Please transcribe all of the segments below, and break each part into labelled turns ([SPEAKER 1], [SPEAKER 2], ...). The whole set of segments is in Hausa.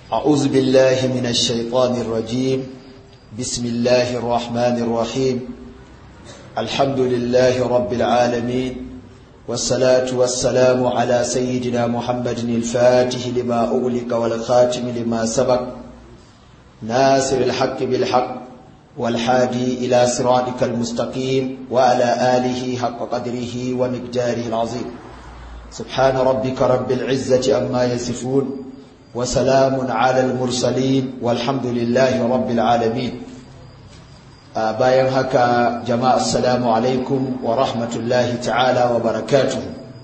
[SPEAKER 1] أعوذ بالله من الشيطان الرجيم بسم الله الرحمن الرحيم الحمد لله رب العالمين والصلاة والسلام على سيدنا محمد الفاتح لما أغلق والخاتم لما سبق ناصر الحق بالحق والحادي إلى صراطك المستقيم وعلى آله حق قدره ومقداره العظيم سبحان ربك رب العزة أما يصفون وسلام على المرسلين والحمد لله رب العالمين bayan haka jama'a assalamu alaikum wa rahmatullahi ta'ala wa barakatuh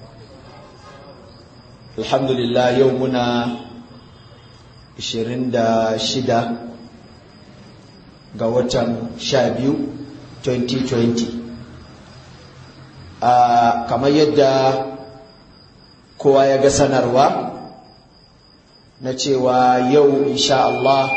[SPEAKER 1] alhamdulillah yau muna 26 ga watan 12 2020 kamar yadda kowa ya ga sanarwa na cewa yau insha Allah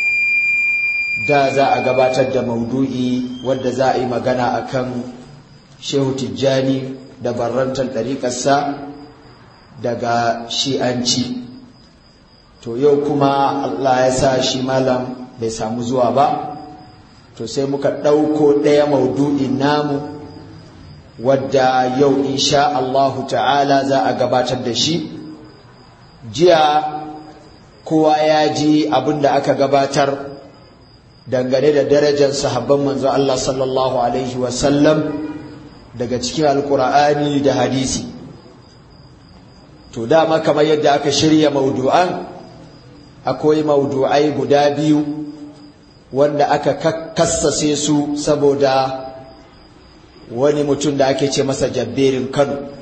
[SPEAKER 1] da za a gabatar da maudu'i wadda za a yi magana akan shehu tijjani da barrantar ɗariƙarsa daga shi'anci to yau kuma Allah ya sa shi malam bai samu zuwa ba to sai muka ɗauko ɗaya maudu'in namu wadda yau insha Allahu ta'ala za a gabatar da shi jiya kowa ya ji abin da aka gabatar dangane da darajar sahabban manzo Allah sallallahu alaihi wasallam daga cikin alkur'ani da hadisi to dama kamar yadda aka shirya maudu'an akwai maudu'ai guda biyu wanda aka kassase su saboda wani mutum da ake ce masa jabberin kano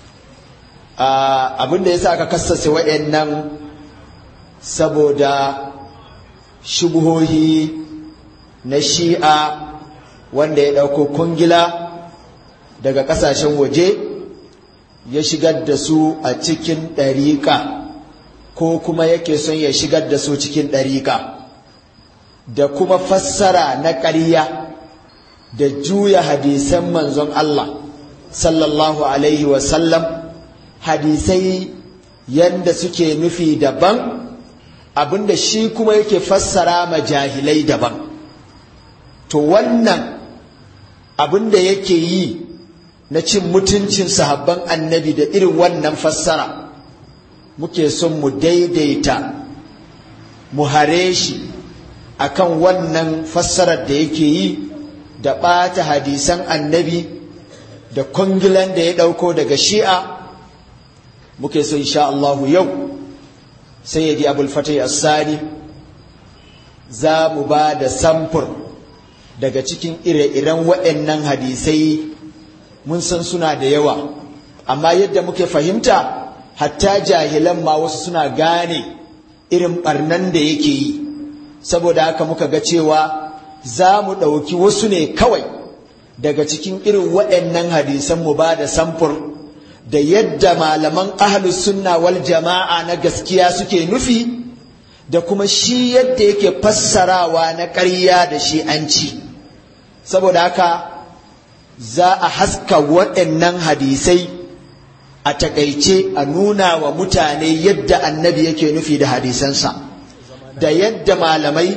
[SPEAKER 1] abin da ya sa aka kassase wa'annan saboda shubuhohi na shi'a wanda ya ɗauko kungila daga ƙasashen waje ya shigar da su a cikin ɗariƙa ko kuma yake son ya shigar da su cikin ɗariƙa da kuma fassara na ƙarya da juya hadisan manzon Allah sallallahu alaihi wasallam hadisai yanda suke nufi daban abinda shi kuma yake fassara ma jahilai daban to wannan abinda yake yi na cin mutuncin sahabban annabi da irin wannan fassara muke son mu daidaita mu hare shi akan wannan fassarar da yake yi da ɓata hadisan annabi da kwangilan da ya ɗauko daga shi'a muke so insha Allahu yau sai ya ji abul fatai assani za mu ba da samfur daga cikin ire-iren waɗannan hadisai mun san suna da yawa amma yadda muke fahimta hatta jahilan ma wasu suna gane irin ɓarnan da yake yi saboda haka muka ga cewa za mu ɗauki wasu ne kawai daga cikin irin waɗannan hadisan mu ba da samfur da yadda malaman ahlus sunna wal jama'a na gaskiya suke nufi da kuma shi yadda yake fassarawa na ƙarya da shi an ci saboda haka za a haska waɗannan hadisai a takaice a nuna wa mutane yadda annabi yake nufi da hadisansa da yadda malamai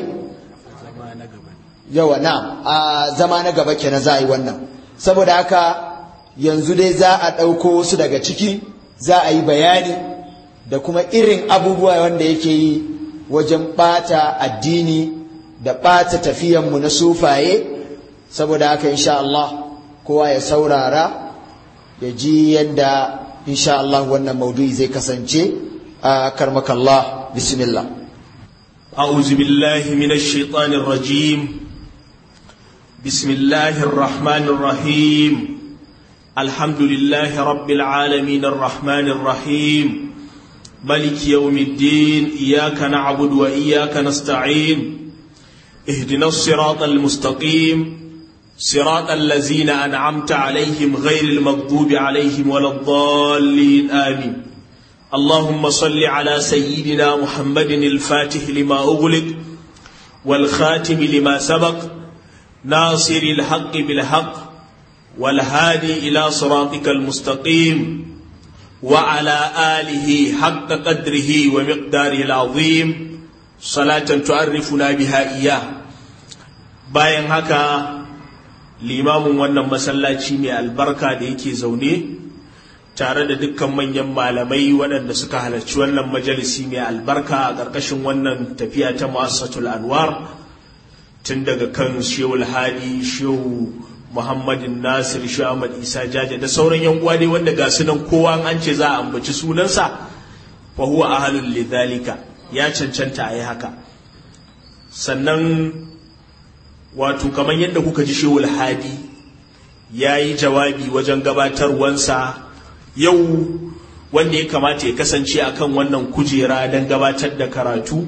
[SPEAKER 1] yawa na a zama na gaba kenan za a yi wannan saboda haka yanzu dai za a ɗauko wasu daga ciki za a yi bayani da kuma irin abubuwa wanda yake yi wajen ɓata addini da ɓata tafiyanmu na sufaye saboda haka insha Allah kowa ya saurara ya ji yadda insha Allah wannan maudu'i zai kasance a karmakallah bismillah
[SPEAKER 2] أعوذ بالله من الشيطان الرجيم بسم الله الرحمن الرحيم الحمد لله رب العالمين الرحمن الرحيم ملك يوم الدين إياك نعبد وإياك نستعين اهدنا الصراط المستقيم صراط الذين أنعمت عليهم غير المغضوب عليهم ولا الضالين آمين اللهم صل على سيدنا محمد الفاتح لما أغلق والخاتم لما سبق ناصر الحق بالحق والهادي إلى صراطك المستقيم وعلى آله حق قدره ومقداره العظيم salatan tu'arrifuna biha iya bayan haka limamin wannan masallaci mai albarka da yake zaune tare da dukkan manyan malamai waɗanda suka halarci wannan majalisi mai albarka a ƙarƙashin wannan tafiya ta mu'assatul anwar tun daga kan shehu hadi shehu muhammadin nasir shehu ahmad isa jaja da sauran yan uwa ne wanda ga su nan kowa an ce za a ambaci sunansa fa huwa ahlul lidhalika ya cancanta a yi haka sannan wato kamar yadda kuka ji shehu hadi ya yi jawabi wajen gabatarwansa yau wanda ya kamata ya kasance akan wannan kujera don gabatar da karatu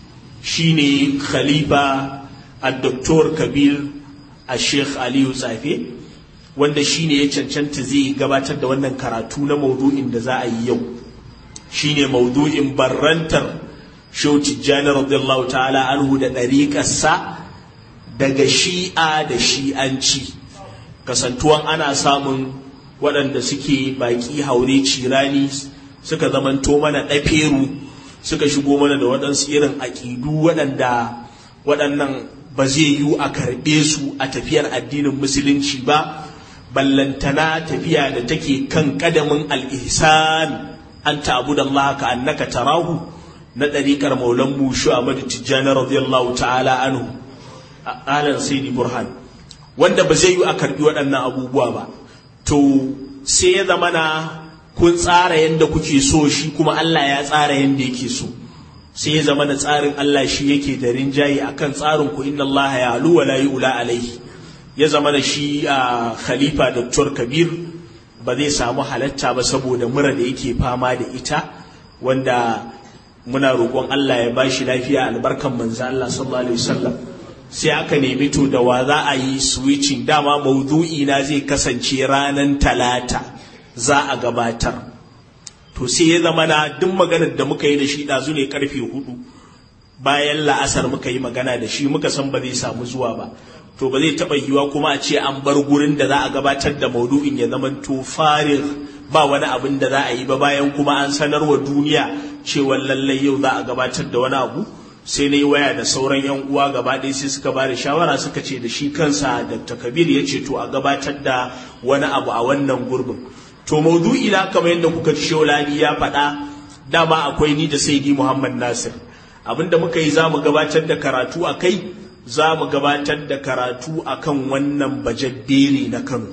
[SPEAKER 2] shine khalifa al-doktor kabir a sheikh aliyu tsafe wanda shine ya cancanta zai gabatar da wannan karatu na maudu'in da za a yi yau shine maudu'in barrantar shehu tijjani radiyallahu ta'ala anhu da ɗariƙarsa daga shi'a da shi'anci kasantuwan ana samun waɗanda suke baƙi haure cirani suka zamanto mana ɗaferu suka shigo mana da waɗansu irin aƙidu waɗanda waɗannan ba zai yiwu a karɓe su a tafiyar addinin musulunci ba ballantana tafiya da take kan ƙadamin al'ihsan an ta'abu da Allah ka annaka tarahu na ɗariƙar maulan mu Ahmadu Tijjani radiyallahu ta'ala anhu alan sayyidi burhan wanda ba zai yi a karbi waɗannan abubuwa ba to sai ya zama na kun tsara yadda kuke so shi kuma Allah ya tsara yadda yake so sai ya zama na tsarin Allah shi yake da rinjaye akan tsarin ku inna Allah ya alu wa la yu'la alaihi ya zama da shi a khalifa Dr. Kabir ba zai samu halatta ba saboda mura da yake fama da ita wanda muna roƙon Allah ya bashi lafiya albarkan manzo Allah sallallahu alaihi wasallam sai aka nemi to da wa za a yi switching dama maudu'i na zai kasance ranar talata za a gabatar to sai ya zama na duk maganar da muka yi da shi ɗazu ne karfe hudu bayan la'asar muka yi magana da shi muka san ba zai samu zuwa ba to ba zai taɓa yiwa kuma a ce an bar gurin da za a gabatar da maudu'in ya zama to farin ba wani abin da za a yi ba bayan kuma an sanarwa duniya cewa lallai yau za a gabatar da wani abu sai na yi waya da sauran 'yan uwa gaba ɗaya sai suka ba da shawara suka ce da shi kansa dr kabir ya ce to a gabatar da wani abu a wannan gurbin to maudu'i na kamar yadda kuka ji shaulani ya faɗa dama akwai ni da saidi muhammad nasir abinda muka yi za mu gabatar da karatu a kai za mu gabatar da karatu a kan wannan bajabbere na kano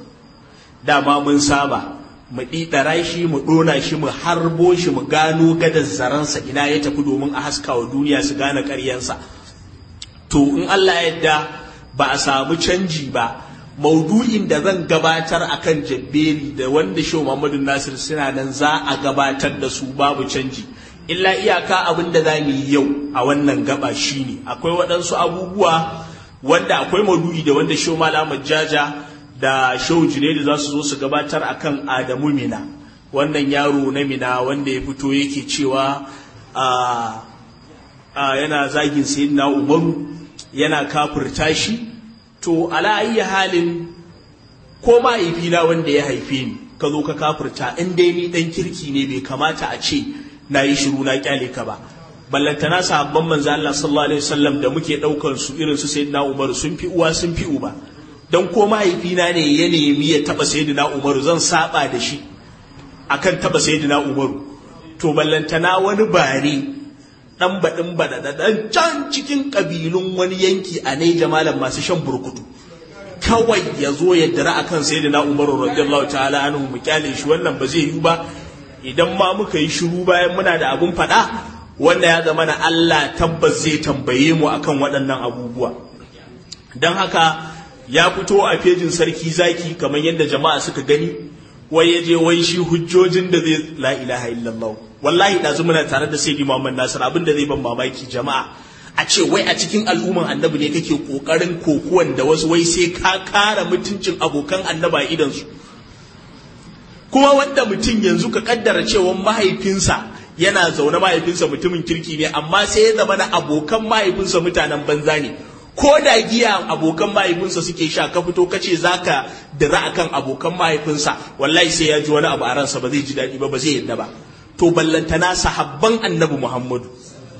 [SPEAKER 2] dama mun saba mu ɗiɗara shi mu ɗona shi mu harbo shi mu gano gadar zaransa ina ya tafi domin a haska wa duniya su gane ƙaryansa to in Allah yadda ba a samu canji ba maudu'in da zan gabatar akan jabbeli da wanda shi Muhammadu Nasir suna nan za a gabatar da su babu canji illa iyaka abin da za mu yi yau a wannan gaba shine akwai waɗansu abubuwa wanda akwai maudu'i da wanda shi Malam Jaja da shehu junaidu za su zo su gabatar akan adamu mina wannan yaro na mina wanda ya fito yake cewa yana zagin sayyidina umaru yana kafirta shi to ala ayyi halin ko mahaifina wanda ya haife ni ka zo ka kafirta in dai ni dan kirki ne bai kamata a ce na yi shiru na kyale ka ba ballantana sahabban manzo Allah sallallahu alaihi wasallam da muke daukar su irin su sayyidina umaru sun fi uwa sun fi uba don ko mahaifina ne ya nemi ya taba sayyidina umaru zan saba da shi akan taba sayyidina umaru to ballantana wani bare dan badin badadadan can cikin kabilun wani yanki a ne jamalan masu shan burkutu kawai ya zo ya dira akan sayyidina umaru radiyallahu ta'ala anhu mu kyale shi wannan ba zai yi ba idan ma muka yi shiru bayan muna da abun faɗa wanda ya zama na Allah tabbas zai tambaye mu akan waɗannan abubuwa don haka ya fito a fejin sarki zaki kamar yadda jama'a suka gani wai ya je wai shi hujjojin da zai la ilaha illallah wallahi ɗazu muna tare da sayyidi muhammad nasir abin da zai ban mamaki jama'a a ce wai a cikin al'umman annabi ne kake kokarin kokuwan da wasu wai sai ka kara mutuncin abokan annaba idan su kuma wanda mutum yanzu ka kaddara cewa mahaifinsa yana zaune mahaifinsa mutumin kirki ne amma sai ya zama na abokan mahaifinsa mutanen banza ne ko da giya abokan mahaifinsa suke sha ka fito ka ce za ka dira akan abokan mahaifinsa wallahi sai ya ji wani abu a ransa ba zai ji daɗi ba ba zai yadda ba to ballantana sahabban annabi muhammadu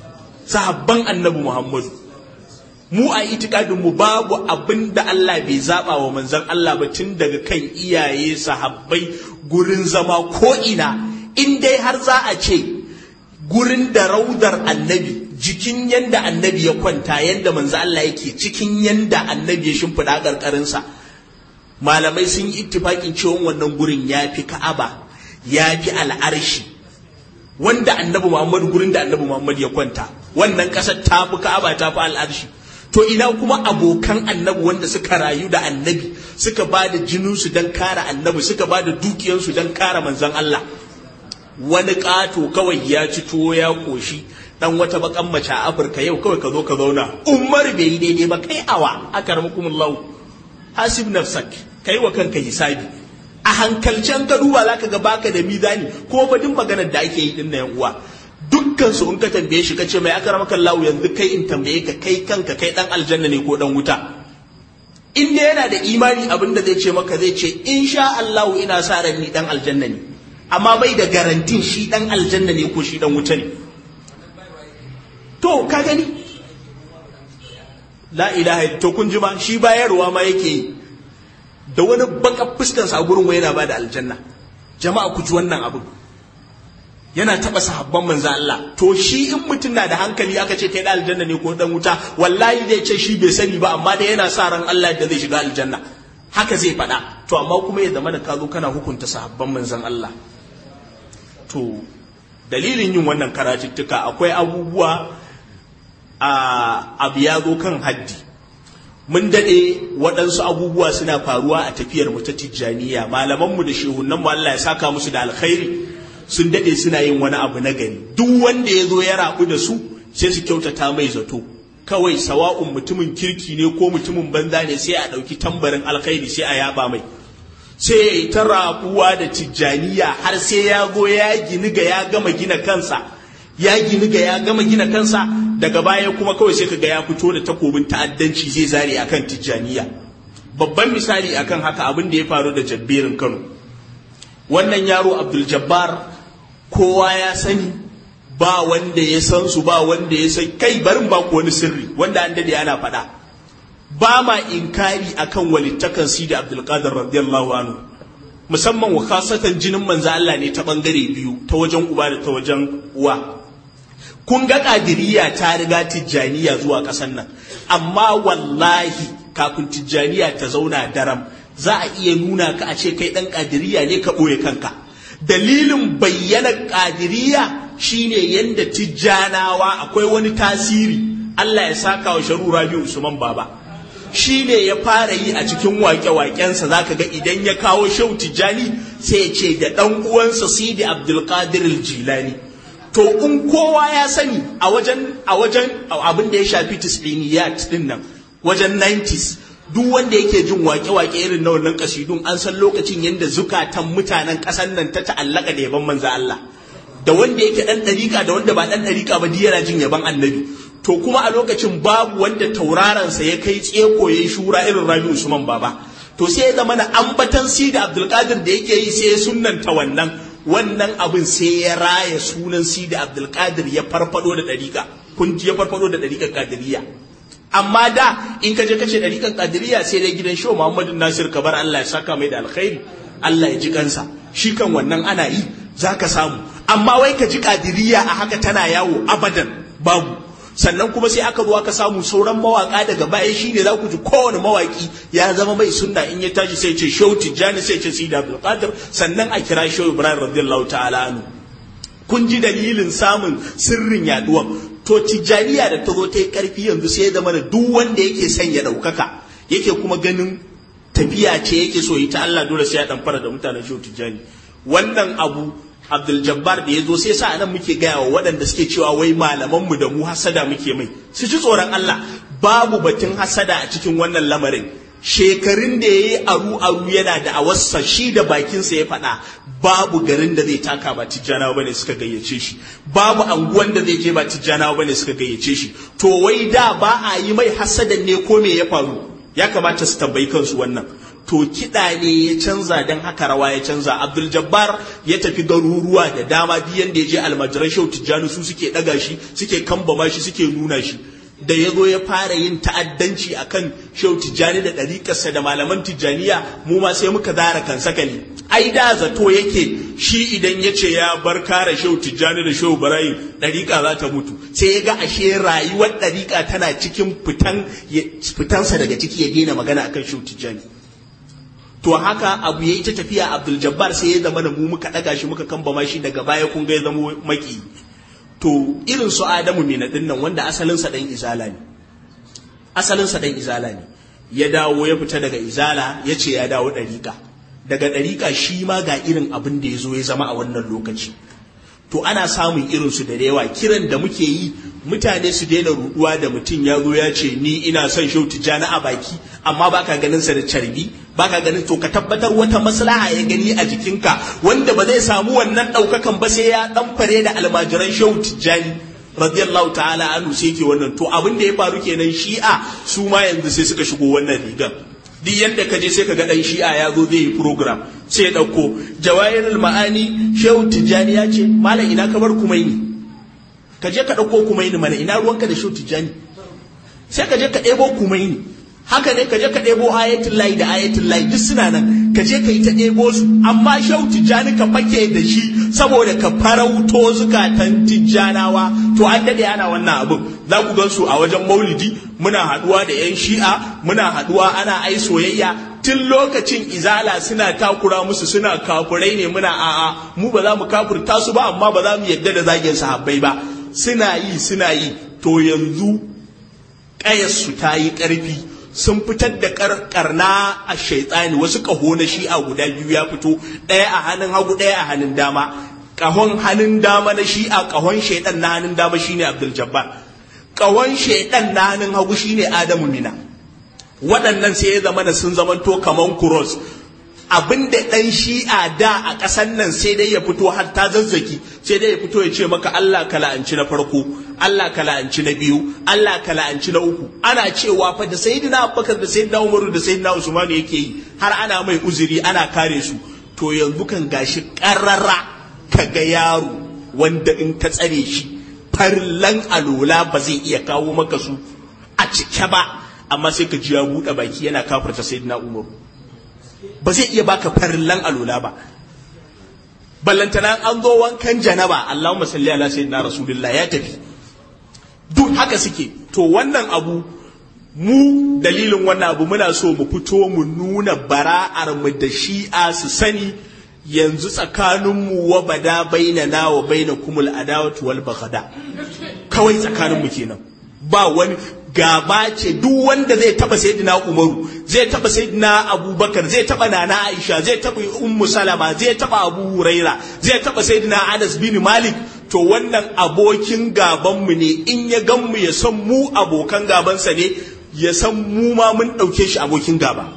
[SPEAKER 2] sahabban annabi muhammadu mu a itikadin mu babu abin da Allah bai zaba wa manzon Allah ba tun daga kan iyaye sahabbai gurin zama ko ina in dai har za a ce gurin da raudar annabi jikin yanda annabi ya kwanta yanda manzo Allah yake cikin yanda annabi ya shimfiɗa ƙarƙarinsa malamai sun yi ittifaƙin cewa wannan gurin ya fi ka'aba ya fi al'arshi wanda annabi muhammad gurin da annabi muhammad ya kwanta wannan ƙasar ta fi ka'aba ta fi al'arshi to ina kuma abokan annabi wanda suka rayu da annabi suka ba da jininsu don kare annabi suka ba da dukiyarsu don kare manzon Allah wani ƙato kawai ya ci tuwo ya ƙoshi dan wata bakan mace a Afirka yau kawai ka zo ka zauna Umar bai yi daidai ba kai awa akarmakumullahu hasib nafsak kai wa kanka hisabi a hankalcen ka duba zaka ga baka da mizani ko ba din maganar da ake yi din na yan uwa dukkan su in ka tambaye shi kace mai akarmakallahu yanzu kai in tambaye ka kai kanka kai dan aljanna ne ko dan wuta in dai yana da imani abin da zai ce maka zai ce insha Allah ina sa ran ni dan aljanna ne amma bai da garantin shi dan aljanna ne ko shi dan wuta ne to ka gani la ilaha to kun ji ma shi bayarwa ma yake yi da wani baka fuskan sa gurin yana ba da aljanna jama'a ku ji wannan abin yana taba sahabban manzo Allah to shi in mutum na da hankali aka ce kai da aljanna ne ko dan wuta wallahi zai ce shi bai sani ba amma dai yana sa ran Allah da zai shiga aljanna haka zai faɗa to amma kuma ya zama da ka zo kana hukunta sahabban manzon Allah to dalilin yin wannan karatuttuka akwai abubuwa a abu ya zo kan haddi mun daɗe waɗansu abubuwa suna faruwa a tafiyar mu ta tijjaniya malamanmu da shehunan mu Allah ya saka musu da alkhairi sun daɗe suna yin wani abu na gari duk wanda ya zo ya rabu da su sai su kyautata mai zato kawai sawa'un mutumin kirki ne ko mutumin banza ne sai a ɗauki tambarin alkhairi sai a yaba mai sai ya yi ta rabuwa da tijjaniya har sai ya go ya gini ga ya gama gina kansa ya gini ga ya gama gina kansa daga baya kuma kawai sai ka ga ya fito da takobin ta'addanci zai zare akan tijjaniya babban misali akan haka abin da ya faru da jabberin kano wannan yaro abdul jabbar kowa ya sani ba wanda ya san su ba wanda ya san kai barin ba wani sirri wanda an dade ana faɗa ba ma inkari akan walittakan sidi abdulkadir radiyallahu anhu musamman wa khasatan jinin manzo Allah ne ta bangare biyu ta wajen uba da ta wajen uwa kun ga kadiriya ta riga tijjaniya zuwa ƙasar nan amma wallahi kafin tijjaniya ta zauna daram za a iya nuna ka a ce kai dan kadiriya ne ka ɓoye kanka dalilin bayyana kadiriya shine yanda tijjanawa akwai wani tasiri Allah ya saka wa sharu Rabi'u Usman Baba shi ne ya fara yi a cikin waƙe-waƙensa za ka ga idan ya kawo shau tijjani sai ya ce da ɗan uwansa sidi abdulkadir jilani to in kowa ya sani a wajen a wajen abin da ya shafi tis'iniyat din nan wajen 90s duk wanda yake jin waƙe-waƙe irin na wannan kasidun an san lokacin yadda zukatan mutanen ƙasar nan ta ta'allaka da yaban manzo Allah da wanda yake ɗan ɗariƙa da wanda ba ɗan ɗariƙa ba yana jin yaban annabi to kuma a lokacin babu wanda taurarensa ya kai tseko ya yi shura irin rabi usman baba to sai ya zama na ambatan si da abdulkadir da yake yi sai ya sunanta wannan wannan abin sai ya raya sunan si da abdulkadir ya farfado da ɗariƙa kun ji ya farfado da ɗariƙar kadiriya amma da in ka je ka ce ɗariƙar kadiriya sai dai gidan show muhammadu nasir kabar allah ya saka mai da alkhairi allah ya ji kansa shi kan wannan ana yi za ka samu amma wai ka ji kadiriya a haka tana yawo abadan babu sannan kuma sai aka zo aka samu sauran mawaka daga baya shine za ku ji kowane mawaki ya zama mai sunna in ya tashi sai ce shehu tijjani sai ce sida abdul qadir sannan a kira shehu ibrahim radiyallahu ta'ala anhu kun ji dalilin samun sirrin yaduwa to tijjaniya da ta zo ta yi karfi yanzu sai ya zama da duk wanda yake son ya daukaka yake kuma ganin tafiya ce yake so yi ta Allah dole sai ya dan fara da mutanen shehu tijjani wannan abu Abdul Jabbar da ya zo sai sa nan muke gaya wa waɗanda suke cewa wai malamanmu da mu hasada muke mai su ji tsoron Allah babu batun hasada a cikin wannan lamarin shekarun da ya yi aru aru yana da awarsa shi da bakinsa ya faɗa babu garin da zai taka ba tijjanawa bane suka gayyace shi babu anguwan da zai je ba tijjanawa bane suka gayyace shi to wai da ba a yi mai hasadan ne ko me ya faru ya kamata su tambayi kansu wannan to kiɗa ne ya canza don haka rawa ya canza abdul jabbar ya tafi garuruwa da dama duk yanda ya je almajiran shehu tijjani su suke ɗaga shi suke kambama shi suke nuna shi da ya zo ya fara yin ta'addanci akan shehu tijjani da ɗariƙarsa da malaman tijjaniya mu ma sai muka zara kan sakali ai da zato yake shi idan ya ce ya bar kare shehu tijjani da shehu barayin ɗariƙa za ta mutu sai ya ga ashe rayuwar ɗariƙa tana cikin fitansa daga ciki ya daina magana akan shehu tijjani to haka abu ya yi ta tafiya abdul jabbar sai ya zama da mu muka ɗaga shi muka kambama shi daga baya kun ga ya zama maki to irin su adamu mai din nan wanda asalinsa ɗan izala ne asalinsa ɗan izala ne ya dawo ya fita daga izala ya ce ya dawo ɗariƙa daga ɗariƙa shi ma ga irin abin da ya zo ya zama a wannan lokaci to ana samun irinsu da yawa kiran da muke yi mutane su daina ruduwa da mutum ya zo ya ce ni ina son shau tijjani a baki amma baka ganin sa da carbi baka ganin to ka tabbatar wata maslaha ya gani a jikinka wanda ba zai samu wannan ɗaukakan ba sai ya ɗan fare da almajiran shau tijjani radiyallahu ta'ala anhu sai ke wannan to abin da ya faru kenan shi'a su ma yanzu sai suka shigo wannan rigar duk yadda ka je sai ka ga dan shi'a ya zo zai yi program sai ya ɗauko jawahirul ma'ani shehu tijjani ya ce malam ina ka bar kumaini ka je ka ɗauko kumaini mana ina ruwanka da shehu tijjani sai ka je ka ɗebo kumaini haka ne ka je ka ɗebo ayatul layi da ayatul layi duk suna nan ka je ka yi ta ɗebo su amma shehu tijjani ka fake da shi saboda ka farauto zukatan tijjanawa to an daɗe ana wannan abin za ku gan su a wajen maulidi muna haɗuwa da 'yan shi'a muna haɗuwa ana ai soyayya tun lokacin izala suna takura musu suna kafurai ne muna a'a mu ba za mu kafurta su ba amma ba za mu yadda da zagin sahabbai ba suna yi suna yi to yanzu ƙayarsu ta yi ƙarfi sun fitar da karna a shaitsani wasu ƙaho na shi'a guda biyu ya fito ɗaya a hannun hagu ɗaya a hannun dama ƙahon hannun dama na shi'a ƙahon shaidan na hannun dama shine abdul jabbar ƙahon shaidan na hannun hagu shine adamu mina waɗannan sai ya zama da sun zamanto kaman kuros abin da ɗan shi'a da a ƙasan nan sai dai ya fito har ta zazzaki sai dai ya fito ya ce maka Allah ka la'anci na farko Allah ka la'anci na biyu Allah ka la'anci na uku ana cewa fa da sayyidina Abubakar da sayyidina Umaru da sayyidina Usman yake yi har ana mai uzuri ana kare su to yanzu kan gashi ƙarara ka ga yaro wanda in ka tsare shi farlan alola ba zai iya kawo maka su a cike ba amma sai ka ji ya buɗe baki yana kafarta sayyidina Umaru ba zai iya baka farillan alola ba ballantana an zo wankan janaba Allahumma salli ala sayyidina rasulullah ya tafi duk haka suke to wannan abu mu dalilin wannan abu muna so mu fito mu nuna bara'ar mu da shi'a su sani yanzu tsakanin mu wa bada bainana wa bainakumul adawatu wal baghada kawai tsakanin mu kenan ba wani gaba ce duk wanda zai taba sayyidina Umaru zai taba sayyidina Abubakar zai taba Nana Aisha zai taba Ummu Salama zai taba Abu Huraira zai taba sayyidina Anas bin Malik to wannan abokin gaban mu ne in ya gan mu ya san mu abokan gabansa ne ya san mu ma mun dauke shi abokin gaba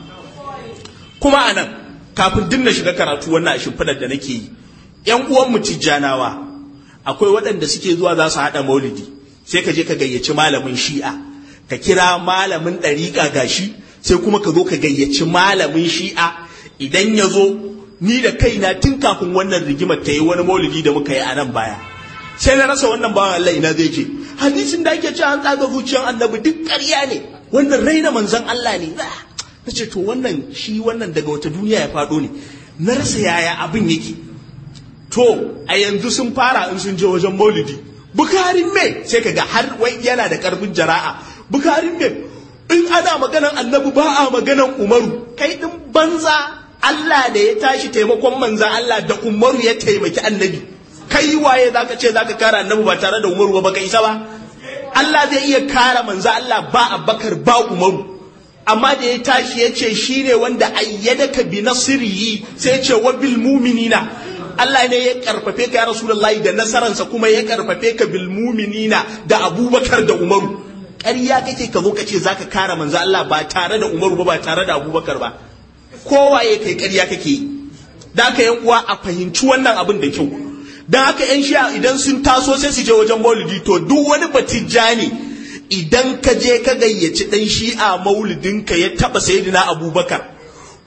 [SPEAKER 2] kuma anan kafin dinna shiga karatu wannan shimfidar da nake yi yan uwan mu tijjanawa akwai waɗanda suke zuwa za su haɗa maulidi sai ka je ka gayyaci malamin shi'a ka kira malamin ɗariƙa gashi sai kuma ka zo ka gayyaci malamin shi'a idan ya zo ni da kaina tun kafin wannan rigimar ta yi wani maulidi da muka yi a nan baya sai na rasa wannan bawan Allah ina zai je hadisin da ake cewa an tsaga zuciyar annabi duk ƙarya ne wannan raina manzon Allah ne na ce to wannan shi wannan daga wata duniya ya faɗo ne na rasa yaya abin yake to a yanzu sun fara in sun je wajen maulidi bukarin me sai kaga har wai yana da karfin jara'a bukarin me in ana maganan annabi ba a maganan umaru kai din banza Allah da ya tashi taimakon manza Allah da umaru ya taimaki annabi kai waye zaka ce zaka kara annabi ba tare da umaru ba baka isa ba Allah zai iya kara manza Allah ba Abubakar ba umaru amma da ya tashi ya ce shine wanda ayyadaka bi nasrihi sai ya ce wa bil mu'minina Allah ne ya karfafe ka ya Rasulullahi da nasaransa kuma ya karfafe ka bil muminina da Abubakar da Umaru ƙarya kake ka zo ka ce zaka kare manzo Allah ba tare da Umaru ba ba tare da Abubakar ba kowa ya kai ƙarya kake yi da haka yan uwa a fahimci wannan abin da kyau dan haka yan shi'a idan sun taso sai su je wajen maulidi to duk wani batijjani idan ka je ka gayyaci dan shi'a maulidinka ya taba sayyidina Abubakar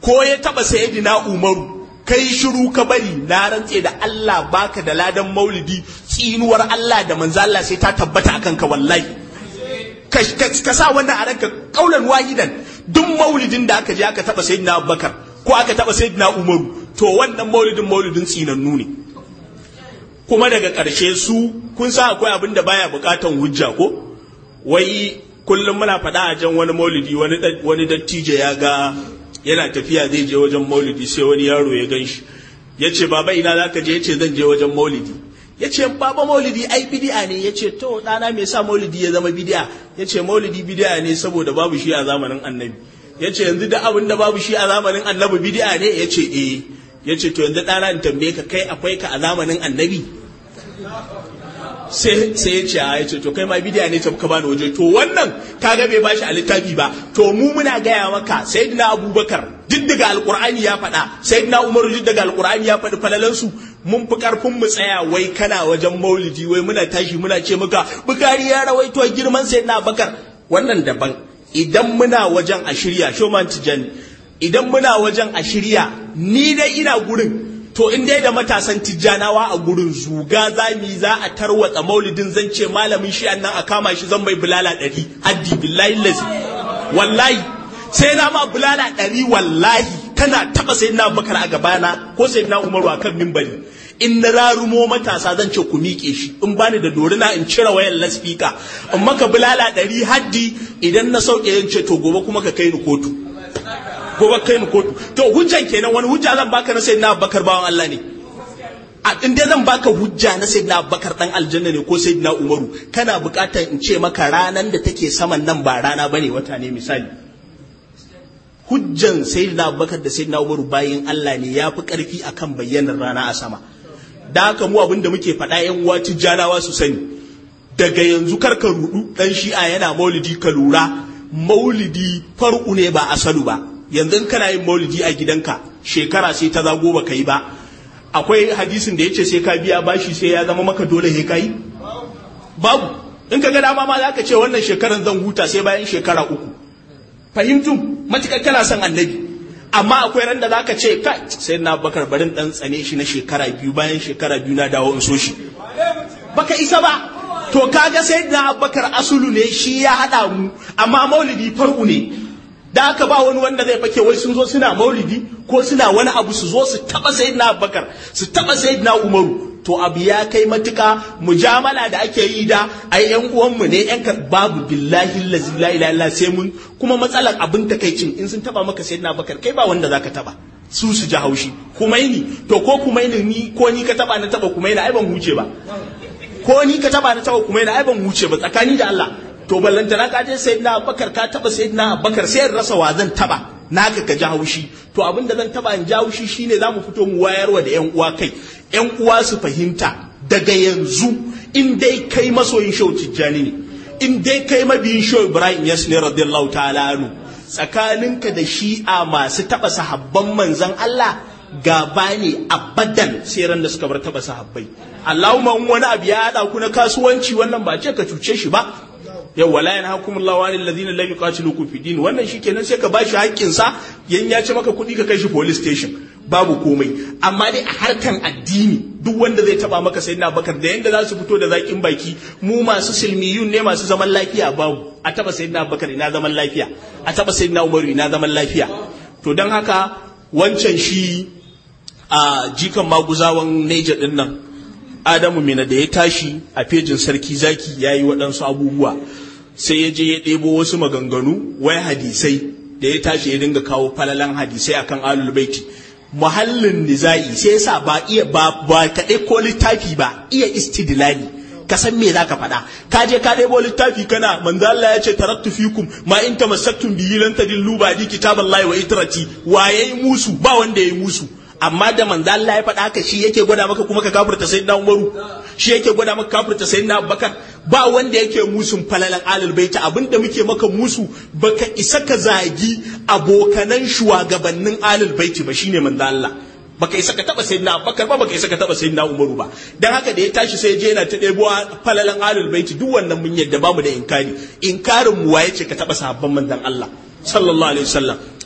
[SPEAKER 2] ko ya taba sayyidina umaru kai shiru ka bari na rantse da Allah baka da ladan maulidi tsinuwar Allah da manzo Allah sai ta tabbata akan ka wallahi ka sa wannan a ranka kaulan wahidan duk maulidin da aka je aka taba sayyidina Abubakar ko aka taba sayyidina Umaru to wannan maulidin maulidin tsinannu ne kuma daga ƙarshe su kun sa akwai abin da baya buƙatan hujja ko wai kullum muna faɗa a jan wani maulidi wani dattijo ya ga yana tafiya zai je wajen maulidi sai wani yaro ya gan shi ya ce baba ina za ka je ya ce zan je wajen maulidi ya ce baba maulidi ai bidi'a ne ya ce to ɗana me sa maulidi ya zama bidi'a ya ce maulidi bidi'a ne saboda babu shi a zamanin annabi ya ce yanzu da abin da babu shi a zamanin annabi bidi'a ne ya ce eh ya ce to yanzu ɗana in tambaye ka kai akwai ka a zamanin annabi sai ya ce a ya ce to kai ma bidiya ne ka bani waje to wannan kaga bai bashi a littafi ba to mu muna gaya maka sayyidina abubakar duk daga alqur'ani ya faɗa sayyidina umaru duk daga alqur'ani ya faɗi falalansu mun fi karfin mu tsaya wai kana wajen maulidi wai muna tashi muna ce maka bukari ya rawaito girman sayyidina abubakar wannan daban idan muna wajen a shirya shoman tijani idan muna wajen a shirya ni dai ina gurin to in dai da matasan tijjanawa a gurin zuga zami za a tarwatsa maulidin zan ce malamin shi nan a kama shi zan mai bulala ɗari haddi billahi lazi wallahi sai na ma bulala ɗari wallahi kana taɓa sai na bakar a gabana ko sai na umaru a kan mimbari in na rarumo matasa zan ce ku miƙe shi in bani da dorina in cire wayan laspika in maka bulala ɗari haddi idan na sauke yin ce to gobe kuma ka kai ni kotu gobe kai ni kotu to hujjan kenan wani hujja zan baka na sayyidina Abubakar bawan Allah ne a in dai zan baka hujja na sayyidina Abubakar dan aljanna ne ko sayyidina Umaru kana buƙatar in ce maka ranan da take saman nan ba rana bane wata ne misali hujjan sayyidina Abubakar da sayyidina Umaru bayin Allah ne yafi karfi akan bayyanar rana a sama da haka mu abin da muke faɗa yan uwa tijjanawa su sani daga yanzu karka rudu dan shi'a yana maulidi ka lura maulidi far'u ne ba asalu ba yanzu in kana yin maulidi a gidanka shekara sai ta zago ba ka yi ba akwai hadisin da ya ce sai ka biya bashi sai ya zama maka dole he ka yi babu in ka ga dama ma za ka ce wannan shekaran zan huta sai bayan shekara uku fahimtun matuƙar kana son annabi amma akwai ran da za ka ce kai sai na bakar barin dan tsane shi na shekara biyu bayan shekara biyu na dawo in so shi baka isa ba to kaga sai na bakar asulu ne shi ya haɗa mu amma maulidi far'u ne da aka ba wani wanda zai fake wai sun zo suna maulidi ko suna wani abu su zo su taba sayyidina abubakar su taba sayyidina umaru to abu ya kai matuka mujamala da ake yi da ai yan uwanmu ne yan babu billahi allazi la ilaha illa sai mun kuma matsalar abin takaicin in sun taba maka sayyidina abubakar kai ba wanda zaka taba su su ji haushi kumaini to ko kumaini ni ko ni ka taba na taba kumaini ai ban huce ba ko ni ka taba na taba kumaini ai ban huce ba tsakani da Allah to ballantana ka je sayyidina abubakar ka taba sayyidina abubakar sai in rasa wa zan taba naka ka ji haushi to abin da zan taba in ji haushi shine zamu fito mu wayarwa da yan uwa kai yan uwa su fahimta daga yanzu in dai kai masoyin shehu tijjani ne in dai kai mabiyin shehu ibrahim yas ne radiyallahu ta'ala anhu tsakaninka da shi'a masu taba sahabban manzon Allah gaba ne abadan sai ran da suka bar taba sahabbai Allahumma wani abu ya hada ku na kasuwanci wannan ba ce ka cuce shi ba yau wala yana hukumullahu wa lil ladina lam yuqatilukum fi din wannan shikenan sai ka bashi haƙƙin sa yan ya ci maka kuɗi ka kai shi police station babu komai amma dai a harkan addini duk wanda zai taba maka sayyidina bakar da yanda za su fito da zakin baki mu masu silmiyun ne masu zaman lafiya babu a taba sayyidina bakar ina zaman lafiya a taba sayyidina umaru ina zaman lafiya to dan haka wancan shi a jikan maguzawan Niger din nan Adamu Mina da ya tashi a fejin sarki zaki ya yi waɗansu abubuwa sai ya je ya ɗebo wasu maganganu wai hadisai da ya tashi ya dinga kawo falalan hadisai akan alul baiti muhallin nizai sai yasa ba iya ba ba kaɗai ko littafi ba iya istidlali ka san me zaka faɗa ka je ka ɗebo littafi kana manzo Allah ya ce taraktu fikum ma in tamassaktum bihi lan tadillu ba'di kitaballahi wa itrati wa yayi musu ba wanda yayi musu amma da manzo Allah ya faɗa haka shi yake gwada maka kuma ka kafirta sayyidina Umaru shi yake gwada maka kafirta sayyidina Abubakar ba wanda yake musun falalan alul baiti abinda muke maka musu baka isa ka zagi abokanan shugabannin alul baiti ba shine manzo Allah baka isa ka taba sayyidina Abubakar ba baka isa ka taba sayyidina Umaru ba dan haka da ya tashi sai je yana ta ɗebo falalan alul baiti duk wannan mun yadda bamu da inkari inkarin mu waye ce ka taba sahabban manzon Allah sallallahu alaihi wasallam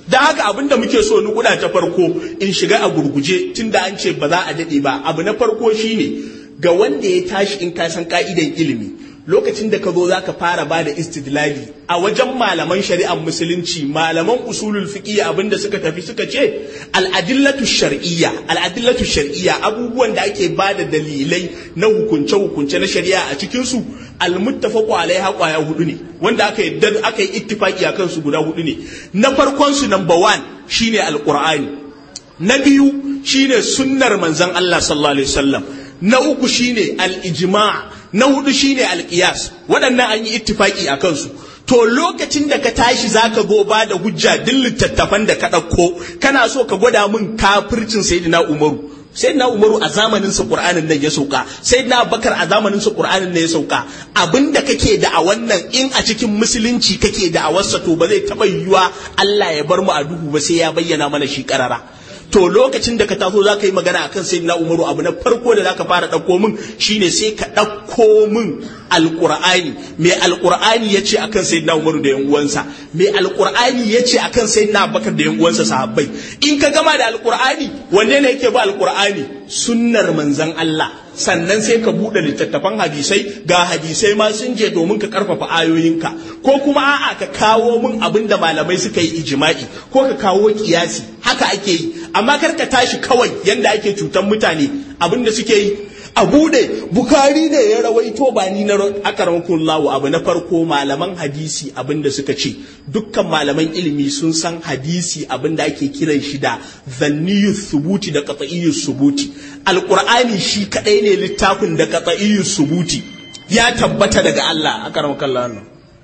[SPEAKER 2] da haka abin da muke so nukuda ta farko in shiga a gurguje tunda an ce ba za a daɗe ba abu na farko shine ga wanda ya tashi in ka san ka'idan ilimi lokacin da ka zo za ka fara ba da istidlali a wajen malaman shari'ar musulunci malaman usulul fiqh abin da suka tafi suka ce al'adillatu shar'iyya al'adillatu shar'iyya abubuwan da ake ba da dalilai na hukunce hukunce na shari'a a cikin su almuttafaqu alaiha kwaya hudu ne wanda aka yi aka yi ittifaqi akan su guda hudu ne na farkon su number one shine alqur'ani na biyu shine sunnar manzon Allah sallallahu alaihi wasallam na uku shine al-ijma' na hudu shine al-qiyas waɗannan an yi ittifaqi akan su to lokacin da ka tashi zaka go ba da hujja duk littattafan da ka ɗauko kana so ka gwada min kafircin sayyidina umaru sayyidina umaru a zamanin sa qur'anin nan ya sauka sayyidina abubakar a zamanin sa qur'anin nan ya sauka abinda kake da a wannan in a cikin musulunci kake da a wasa to ba zai taba yiwuwa Allah ya bar mu a duhu ba sai ya bayyana mana shi karara to lokacin da ka taso za ka yi magana akan sayyidina umaru abu na farko da za ka fara ɗauko min shine sai ka ɗauko min alƙur'ani mai alƙur'ani ya ce akan sayyidina umaru da yan uwansa mai alƙur'ani ya ce akan sayyidina abubakar da yan uwansa sahabbai in ka gama da alƙur'ani wanne ne yake ba alƙur'ani sunnar manzon Allah sannan sai ka buɗe littattafan hadisai ga hadisai ma sun je domin ka karfafa ayoyinka ko kuma a'a ka kawo min abin da malamai suka yi ijima'i ko ka kawo kiyasi haka ake yi amma kar ka tashi kawai yanda ake cutan mutane abin da suke yi a bude bukari ne ya rawaito ba ni na akaramkun lawo abu na farko malaman hadisi abin da suka ce dukkan malaman ilimi sun san hadisi abin da ake kiran shi da zanniyu subuti da qat'iyyu subuti alqur'ani shi kadai ne littafin da qat'iyyu subuti ya tabbata daga Allah akaramkun lawo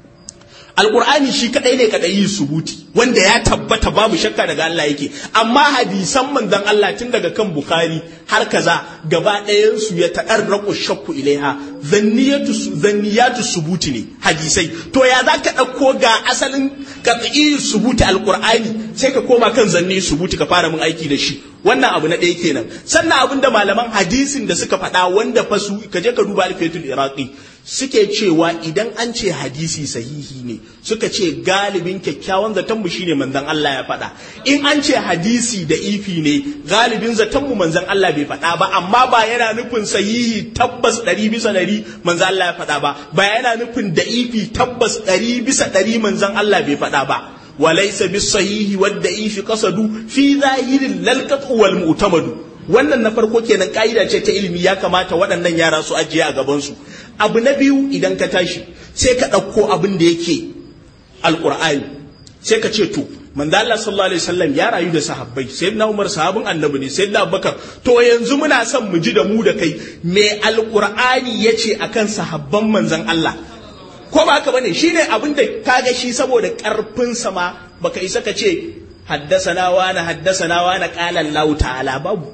[SPEAKER 2] alkur'ani shi kadai ne kadai yi subuti wanda ya tabbata babu shakka daga Allah yake amma hadisan manzon Allah tun daga kan bukhari har kaza gaba ɗayan su ya tadarraqu shakku ilaiha zanniyatu zanniyatu subuti ne hadisai to ya zaka dauko ga asalin qat'i subuti alkur'ani sai ka koma kan zanni subuti ka fara mun aiki da shi wannan abu na ɗaya kenan sannan abin da malaman hadisin da suka faɗa wanda fa su ka je ka duba alfiyatul iraqi suke cewa idan an ce hadisi sahihi ne suka ce galibin kyakkyawan zaton mu shine manzon Allah ya faɗa in an ce hadisi da ifi ne galibin zaton mu manzon Allah bai faɗa ba amma ba yana nufin sahihi tabbas ɗari bisa ɗari manzon Allah ya faɗa ba ba yana nufin da ifi tabbas ɗari bisa ɗari manzon Allah bai faɗa ba وليس بالصحيح والضعيف قصد في ظاهر للقطع والمعتمد wannan na farko kenan ka'ida ce ta ilimi ya kamata waɗannan yara su ajiye a gabansu abu na biyu idan ka tashi sai ka ɗauko abin da yake alƙur'ani sai ka ce to manzo Allah sallallahu alaihi wasallam ya rayu da sahabbai sayyidina Umar sahabin annabi ne sayyidina Abubakar to yanzu muna son mu ji da mu da kai me alƙur'ani yace akan sahabban manzon Allah ko ba haka bane shine abin da kaga shi saboda karfin sama baka isa ka ce haddasana wani haddasana wani qala Allah ta'ala babu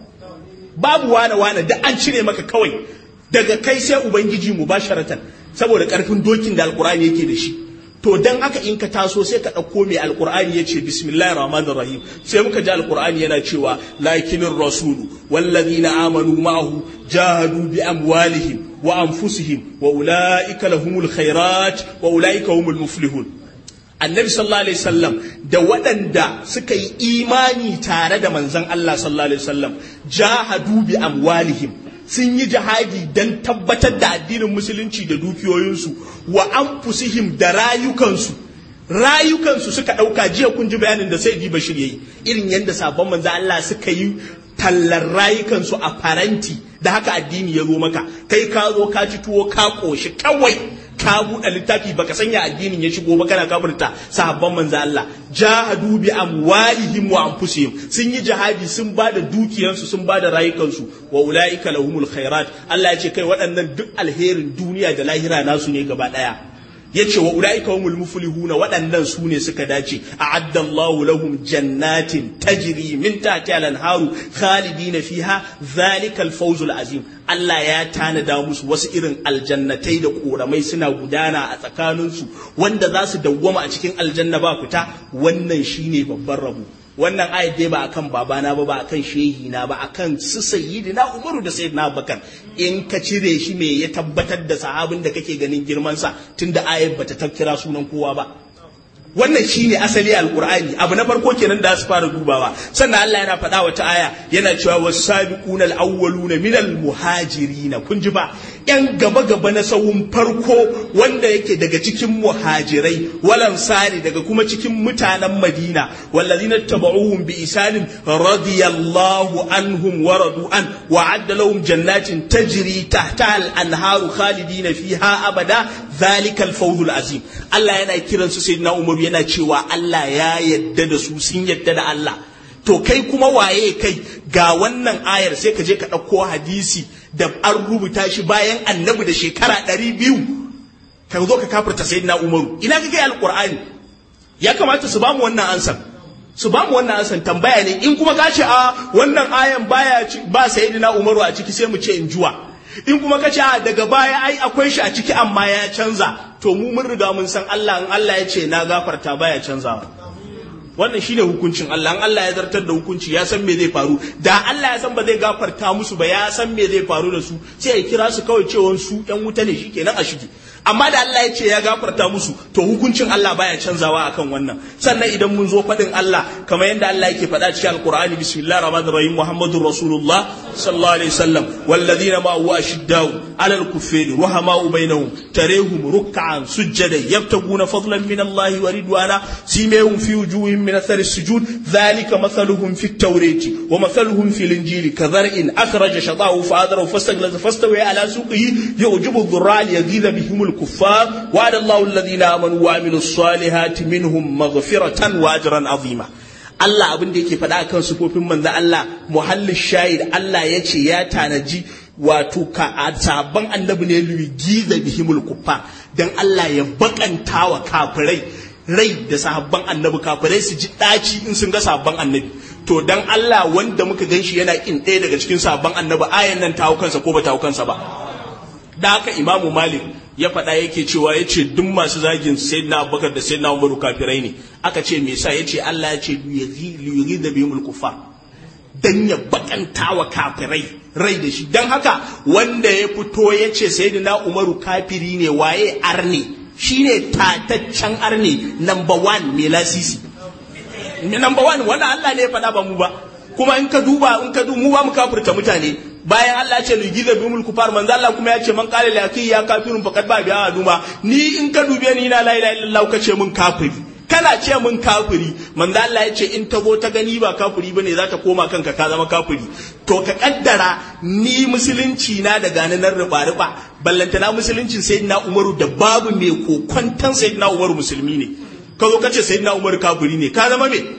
[SPEAKER 2] babu wani wani da an cire maka kawai daga kai sai ubangiji mubasharatan saboda karfin dokin da alqur'ani yake da shi to dan haka in ka taso sai ka ɗauko mai alqur'ani yace bismillahir rahmanir rahim sai muka ji alqur'ani yana cewa lakinir rasulu wallazina amanu ma'ahu jahadu bi amwalihim وأنفسهم وأولئك لهم الخيرات وأولئك هم المفلحون annabi sallallahu alaihi wasallam da waɗanda suka yi imani tare da manzon Allah sallallahu alaihi wasallam jahadu bi amwalihim sun yi jihadi don tabbatar da addinin musulunci da dukiyoyinsu wa anfusihim da rayukansu rayukansu suka ɗauka jiya kun ji bayanin da sai ji bashir yayi irin yadda sabon manzon Allah suka yi tallar rayukansu a faranti da haka addini ya zo maka kai ka zo ka ci tuwo ka koshi kawai ka buɗe littafi baka sanya addinin ya shigo ba kana kafirta sahabban manzo Allah jahadu bi amwalihim wa anfusihim sun yi jihadi sun ba da dukiyansu sun ba da rayukansu wa ulaika lahumul khairat Allah ya ce kai waɗannan duk alherin duniya da lahira nasu ne gaba ɗaya yace wa ulaika humul muflihuna waɗannan su ne suka dace a'adda Allahu lahum jannatin tajri min tahtiha al-anharu khalidina fiha dhalika al-fawz azim Allah ya tanada musu wasu irin aljannatai da koramai suna gudana a tsakaninsu wanda za su dawwama a cikin aljanna ba fita wannan shine babban rabo wannan ayat dai ba akan babana ba ba akan shehi na ba akan su sayyidina Umaru da sayyidina Abubakar in ka cire shi me ya tabbatar da sahabin da kake ganin girman sa tunda ayat bata takkira sunan kowa ba wannan shine asali alqur'ani abu na farko kenan da su fara dubawa sannan Allah yana faɗa wata aya yana cewa was-sabiquna al-awwaluna minal muhajirin kun ji ba yan gaba gaba na sahun farko wanda yake daga cikin muhajirai walan sari daga kuma cikin mutanen Madina wallazina tabauhum bi isanin radiyallahu anhum wa radu an wa adda lahum jannatin tajri tahta al-anharu khalidina fiha abada dhalika al-fawz al-azim Allah yana kiransu sayyidina Umar yana cewa Allah ya yadda da su sun yadda da Allah to kai kuma waye kai ga wannan ayar sai ka je ka ɗauko hadisi da an rubuta shi bayan annabi da shekara ɗari biyu ka zo ka kafirta sayyidina umaru ina ka kai alƙur'ani ya kamata su bamu wannan ansan su bamu wannan ansan tambaya ne in kuma ka ce a wannan ayan baya ba sayyidina umaru a ciki sai mu ce in juwa in kuma ka ce daga baya ai akwai shi a ciki amma ya canza to mu mun riga mun san Allah in Allah ya ce na gafarta baya canzawa wannan shine hukuncin Allah in Allah ya zartar da hukunci ya san me zai faru da Allah ya san ba zai gafarta musu ba ya san me zai faru da su sai ya kira su kawai cewa su yan wuta ne shikenan a shige amma da Allah ya ce ya gafarta musu to hukuncin Allah baya canzawa akan wannan sannan idan mun zo faɗin Allah kamar yadda Allah yake faɗa cikin Alqur'ani bismillahir rahmanir rahim Muhammadur Rasulullah sallallahu alaihi wasallam walladhina ma huwa ashiddau alal kuffari ruhamau bainahum tarehum ruk'an sujjadan yabtaguna fadlan min Allah wa ridwana simehum fi wujuhihim من أثر السجود ذلك مثلهم في التوراة ومثلهم في الإنجيل كزرع أخرج شطاه فآذره فاستغلظ فاستوى على سوقه يعجب الضراع ليغيظ بهم الكفار وعد الله الذين آمنوا وعملوا الصالحات منهم مغفرة وأجرا عظيما Allah abin da yake faɗa kan sufofin manzo Allah muhallin shahid Allah ya ce ya tanaji wato ka sabon annabi ne giza bihimul kuffa dan Allah ya bakanta wa kafirai rai da sahabban annabi kafirai su ji ɗaci in sun ga sahabban annabi to dan Allah wanda muka gan shi yana kin ɗaya daga cikin sahabban annabi ayan nan ta hau kansa ko ba ta hau kansa ba da haka imamu malik ya faɗa yake cewa ya ce duk masu zagin sayyidina abubakar da sayyidina umaru kafirai ne aka ce me yasa ya ce Allah ya ce liyuri da bihimul kuffar dan ya bakanta wa kafirai rai da shi dan haka wanda ya fito ya ce sayyidina umaru kafiri ne waye arne shine tataccen arne number one mai lasisi number one wanda Allah ne ya faɗa ba mu ba kuma in ka duba in ka duba mu ba mu kafirta mutane bayan Allah ya ce ligiza bi mulku far manzo Allah kuma ya ce man qala la ya kafirun faqad ba bi aduma ni in ka dube ni na la ilaha illallah ka ce mun kafiri kana ce mun kafiri manzo Allah ya ce in ta zo ta gani ba kafiri bane za ta koma kanka ka zama kafiri to ka kaddara ni musulunci na da gani nan riba riba ballantana musuluncin sayyidina Umaru da babu mai kokwantan sayyidina Umaru musulmi ne ka zo ka ce sayyidina Umaru kafiri ne ka zama me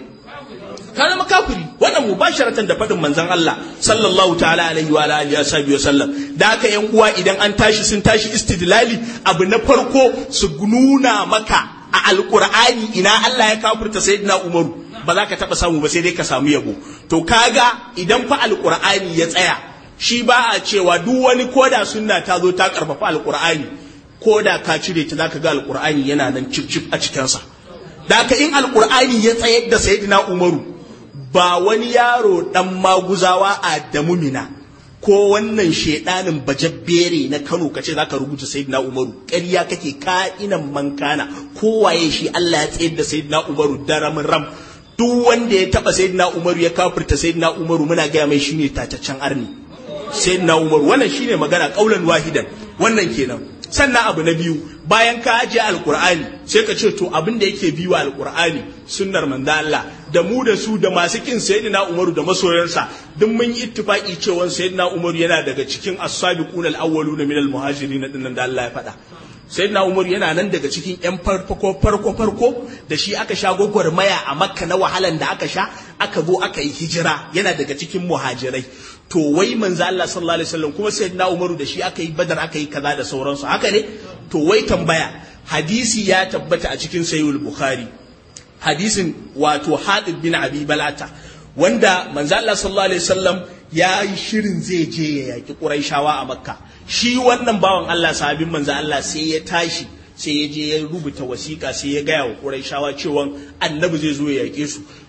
[SPEAKER 2] ka zama kafiri wannan mubasharatan da faɗin manzon Allah sallallahu ta'ala alaihi wa alihi wa sahbihi wasallam da haka yan uwa idan an tashi sun tashi istidlali abu na farko su nuna maka a alqur'ani ina Allah ya kafirta sayyidina Umaru ba za ka taba samu ba sai dai ka samu yabo to kaga idan fa alqur'ani ya tsaya shi ba a cewa duk wani koda sunna ta zo ta karfafa alqur'ani koda ka cire ta zaka ga alqur'ani yana nan cif cif a cikinsa da haka in alqur'ani ya tsayar da sayyidina Umaru ba wani yaro ɗan maguzawa a damumina ko wannan shaidanin bajabbere na Kano kace zaka rubuta Sayyidina Umaru ƙarya kake ka'inan mankana kowaye shi Allah ya tsayar da Sayyidina Umaru daramin ram duk wanda ya taba Sayyidina Umaru ya kafirta Sayyidina Umaru muna gaya mai shine tataccen arni Sayyidina Umaru wannan shine magana kaulan wahidan wannan kenan sannan abu na biyu bayan ka ajiye alkur'ani sai ka ce to abin da yake biyu alkur'ani sunnar manzo Allah da mu da su da masu kin sayyidina Umaru da masoyansa duk mun yi ittifaki cewa sayyidina Umaru yana daga cikin as-sabiqun al-awwaluna min al-muhajirin din da Allah ya faɗa sayyidina Umaru yana nan daga cikin yan farko farko farko da shi aka sha gwagwarmaya a Makka na wahalan da aka sha aka zo aka yi hijira yana daga cikin muhajirai to wai manzo Allah sallallahu alaihi wasallam kuma sayyidina Umaru da shi aka yi Badar aka yi kaza da sauransu haka ne to wai tambaya hadisi ya tabbata a cikin sahihul Bukhari hadisin wato Hadid bin Abi Balata wanda manzo Allah sallallahu alaihi wasallam ya yi shirin zai je ya yaki Quraishawa a Makka shi wannan bawan Allah sahabin manzo Allah sai ya tashi sai ya je ya rubuta wasiƙa sai ya gaya wa Quraishawa cewa annabi zai zo ya yake su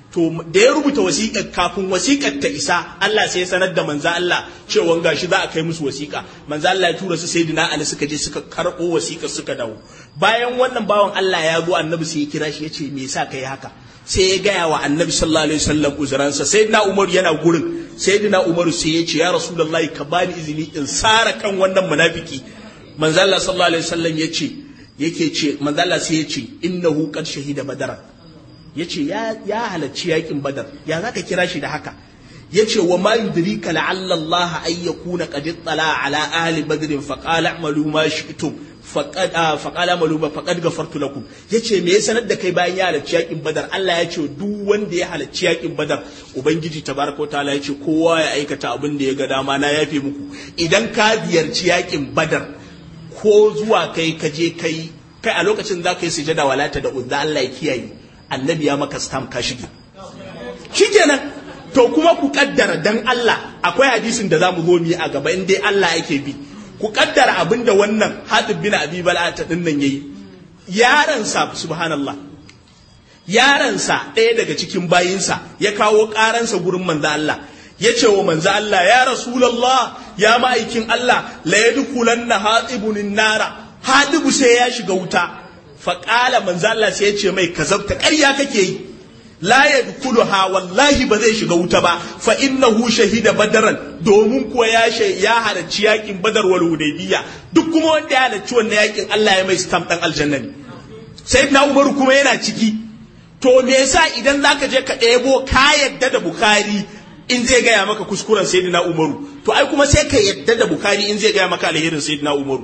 [SPEAKER 2] to da ya rubuta wasiƙar kafin wasiƙar ta isa Allah sai ya sanar da manzo Allah cewa gashi za a kai musu wasiƙa manzo Allah ya tura su sayyidina Ali suka je suka karɓo wasiƙar suka dawo bayan wannan bawan Allah ya zo annabi sai ya kira shi ya ce me yasa kai haka sai ya gaya wa annabi sallallahu alaihi wasallam uzuransa sayyidina Umar yana gurin sayyidina Umar sai ya ce ya rasulullahi ka bani izini in sara kan wannan munafiki manzo Allah sallallahu alaihi wasallam ya ce yake ce manzo Allah sai ya ce innahu qad shahida badara ya ce ya halarci yakin badar ya za ka kira shi da haka ya ce wa ma yudrika la'alla Allah ay yakuna qad ittala ala ahli badr fa qala a'malu ma shi'tum faqad fa qala a'malu ma faqad ghafartu lakum yace me ya sanar da kai bayan ya halarci yakin badar Allah ya ce duk wanda ya halarci yakin badar ubangiji tabaraka ta'ala ya ce kowa ya aikata abin da ya ga dama na yafe muku idan ka ziyarci yakin badar ko zuwa kai ka je kai kai a lokacin za ka yi sujada walata da uzza Allah ya kiyaye annabi ya maka stamp ka shige shikenan to kuma ku kaddara dan Allah akwai hadisin da zamu zo mu a gaba in dai Allah yake bi ku kaddara abinda wannan Hatib bin Abi Bala'ata din nan yayi yaron sa subhanallah yaron sa ɗaya daga cikin bayinsa ya kawo karansa gurin manzo Allah ya ce wa manzo Allah ya rasulullah ya ma'aikin Allah la yadkhulanna hatibun nara hadibu sai ya shiga wuta faƙala manzo Allah sai ya ce mai kazabta ƙarya kake yi la yadkhuluha wallahi ba zai shiga wuta ba fa innahu shahida badaran domin kuwa ya ya halarci yakin badar wal hudaybiya duk kuma wanda ya halarci wannan yakin Allah ya mai stamp dan aljanna ne sayyidina Umar kuma yana ciki to me yasa idan zaka je ka ɗebo ka yadda da Bukhari in zai gaya maka kuskuren sayyidina Umaru to ai kuma sai ka yadda da Bukhari in zai gaya maka alherin sayyidina Umaru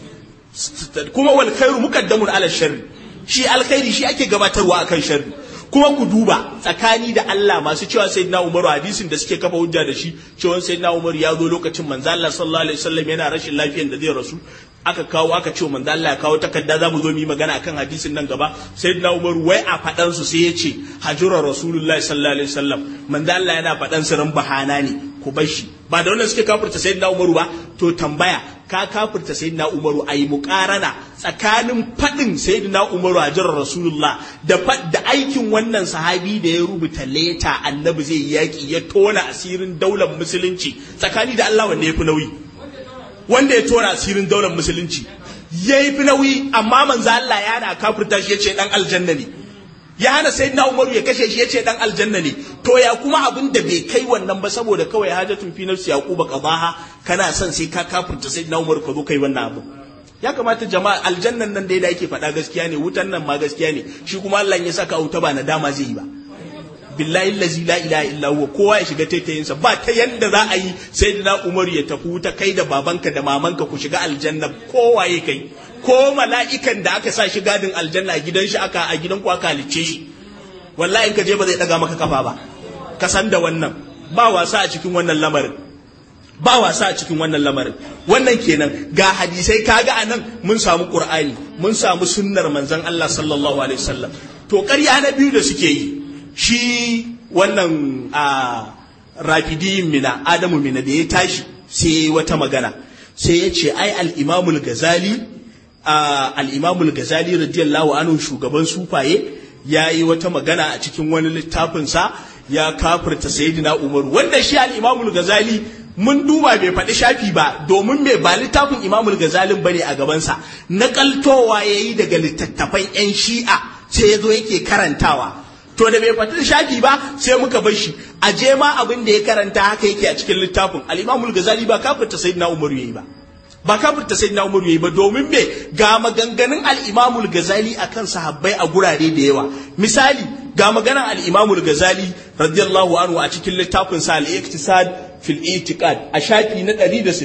[SPEAKER 2] kuma wal khairu muqaddamun ala sharri shi alkhairi shi ake gabatarwa akan sharri kuma ku duba tsakani da Allah masu cewa sayyidina Umar hadisin da suke kafa hujja da shi cewa sayyidina Umar ya zo lokacin manzo Allah sallallahu alaihi wasallam yana rashin lafiyar da zai rasu aka kawo aka ce manzo Allah ya kawo takarda za mu zo mu yi magana akan hadisin nan gaba sayyidina Umar wai a fadan su sai ya ce hajura rasulullahi sallallahu alaihi wasallam manzo Allah yana fadan su ran bahana ne ku bar shi ba da wannan suke kafirta sayyidina Umaru ba to tambaya ka kafirta sayyidina Umaru ayi muqarana tsakanin fadin sayyidina Umaru hajjar Rasulullah da da aikin wannan sahabi da ya rubuta leta annabi zai yaki ya tona asirin daular musulunci tsakani da Allah wanda ya fi nauyi wanda ya tona asirin daular musulunci ya fi nauyi amma manzo Allah ya na kafirta shi ya ce dan aljanna ne ya hana sai na umaru ya kashe shi ya ce dan aljanna ne to ya kuma abin da bai kai wannan ba saboda kawai hajatun fi nafsi yaquba qadaha kana son sai ka kafirta sai na umaru ka zo kai wannan abu ya kamata jama'a aljannan nan da yake faɗa gaskiya ne wutan nan ma gaskiya ne shi kuma Allah ya saka wuta ba nadama zai yi ba billahi allazi la ilaha illa huwa kowa ya shiga taitayinsa ba ta yanda za a yi sayyidina umaru ya tafi wuta kai da babanka da mamanka ku shiga aljanna kowaye kai ko mala'ikan da aka sa shi gadin aljanna a gidan shi aka a gidan ku aka halicce shi wallahi in ka je ba zai daga maka kafa ba ka san da wannan ba wasa a cikin wannan lamarin ba wasa a cikin wannan lamarin wannan kenan ga hadisai kaga anan mun samu qur'ani mun samu sunnar manzon Allah sallallahu alaihi wasallam to ƙarya na biyu da suke yi shi wannan a rafidiyin mina adamu mina da ya tashi sai wata magana sai ya ce ai al-imamul gazali al'imamul gazali radiyallahu anhu shugaban sufaye ya yi wata magana a cikin wani littafinsa ya kafirta sayidina umaru wanda shi al'imamul gazali mun duba bai faɗi shafi ba domin mai ba littafin imamul gazalin bane a gabansa naƙaltowa ya yi daga littattafan 'yan shi'a sai ya zo yake karantawa to da bai faɗi shafi ba sai muka bar shi a je ma abin da ya karanta haka yake a cikin littafin al'imamul gazali ba kafirta sayidina umaru ya yi ba ba kafirta sai na umaru yayi ba domin me ga maganganun al-imamul gazali akan sahabbai a gurare da yawa misali ga maganan al-imamul gazali radiyallahu anhu a cikin littafin sa al-iqtisad fil itiqad a shafi na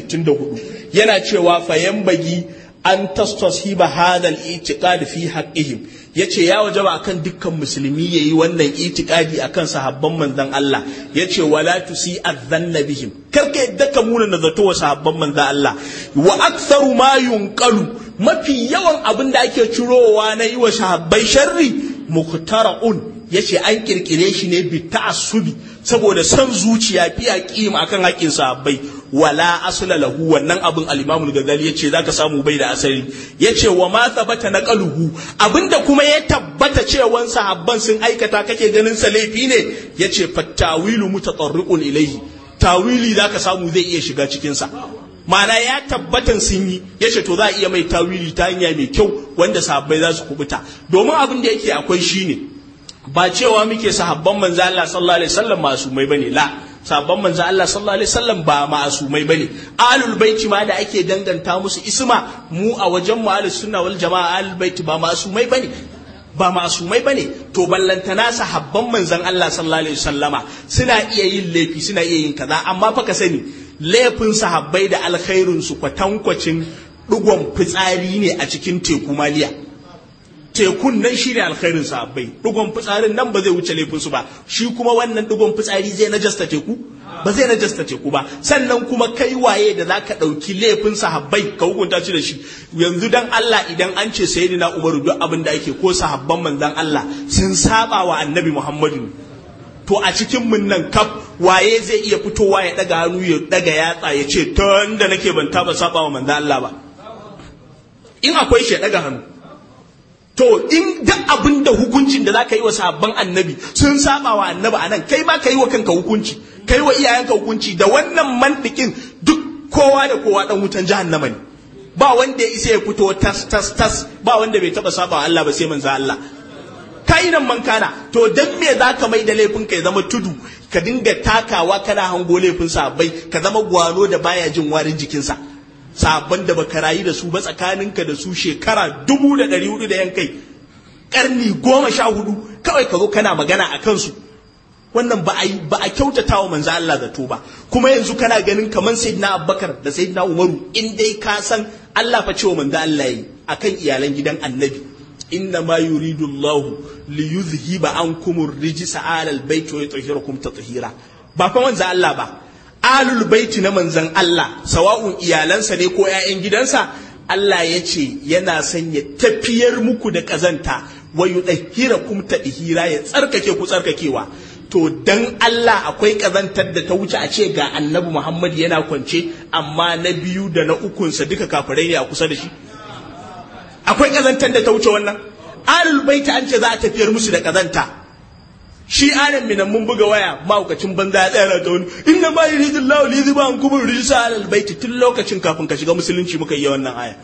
[SPEAKER 2] 164 yana cewa fayan bagi an tastashiba hadha al-itiqad fi haqqihim yace ya wajaba akan dukkan musulmi yayi wannan itikadi akan sahabban manzon Allah yace wala tusi adhanna bihim karka yadda ka muna na zato wa sahabban manzon Allah wa aktharu ma yunqalu mafi yawan abin da ake cirowa na yi wa sahabbai sharri muqtara'un yace an kirkire shi ne bi ta'assubi saboda son zuciya fi aqim akan haƙƙin sahabbai wala asla lahu wannan abin al-Imam al-Ghazali yace zaka samu bai da asali yace wa ma thabata naqaluhu abinda kuma ya tabbata cewan sahabban sun aikata kake ganin sa laifi ne yace fattawilu mutatarriqun ilayhi tawili zaka samu zai iya shiga cikin sa ma'ana ya tabbatan sun yi ya ce to za a iya mai tawili ta hanya mai kyau wanda sahabbai za su kubuta domin abin da yake akwai shine ba cewa muke sahabban manzo Allah sallallahu alaihi wasallam masumai bane la sahabban manzo Allah sallallahu alaihi wasallam ba masumai bane ahlul baiti ma da ake danganta musu isma mu a wajen mu ahlus sunna wal jamaa ahlul baiti ba masumai bane ba masumai bane to ballantana sahabban manzon Allah sallallahu alaihi wasallama suna iya yin laifi suna iya yin kaza amma fa ka sani laifin sahabbai da alkhairinsu kwatankwacin ɗigon fitsari ne a cikin teku maliya tekun nan shi ne alkhairin sahabbai ɗigon fitsarin nan ba zai wuce laifinsu ba shi kuma wannan ɗigon fitsari zai najasta teku ba zai najasta teku ba sannan kuma kai waye da za ka ɗauki laifin sahabbai ka hukunta shi da shi yanzu dan Allah idan an ce sayyidina Umaru duk abin da ake ko sahabban manzon Allah sun saba wa annabi Muhammadu to a cikin mun nan kaf waye zai iya fitowa ya daga hannu ya daga yatsa ya ce tun da nake ban taba saba wa manzo Allah ba in akwai shi ya daga hannu to in duk abin da hukuncin da zaka yi wa sabon annabi sun saba wa annabi anan kai ma ka yi wa kanka hukunci kai wa iyayenka hukunci da wannan mantikin duk kowa da kowa dan wutan jahannama ne ba wanda ya isa ya fito tas tas tas ba wanda bai taba saba wa Allah ba sai manzo Allah kainan man kana to dan me za ka mai da laifin ka ya zama tudu ka dinga takawa kana hango laifin sabai ka zama gwano da baya jin warin jikinsa sabon da baka rayu da su ba tsakaninka da su shekara dubu da ɗari hudu da yankai karni goma sha hudu kawai ka zo kana magana a kansu wannan ba a ba a kyautata wa manzo Allah zato ba kuma yanzu kana ganin kaman sayyidina Abubakar da sayyidina Umaru in dai ka san Allah fa cewa manzo Allah yi akan iyalan gidan Annabi inna ma yuridu Allah li yuzhiba ankum ar-rijsa 'ala al-bayt wa yutahhirakum tatheera ba fa manzo Allah ba alul baiti na manzon Allah sawa'un iyalansa ne ko ƴaƴan gidansa Allah ya ce yana son ya tafiyar muku da kazanta wa yudahhirakum tadhira ya tsarkake ku tsarkakewa to dan Allah akwai kazantar da ta wuce a ce ga annabi Muhammad yana kwance amma na biyu da na ukunsa duka kafirai ne a kusa da shi akwai kazantar da ta wuce wannan alul baita an ce za a tafiyar musu da kazanta shi anan minan mun buga waya mahaukacin banza ya tsaya ta wani inna ma yuridullahu li yuziba an kubur rijsa alal baiti tun lokacin kafin ka shiga musulunci muka yi wannan aya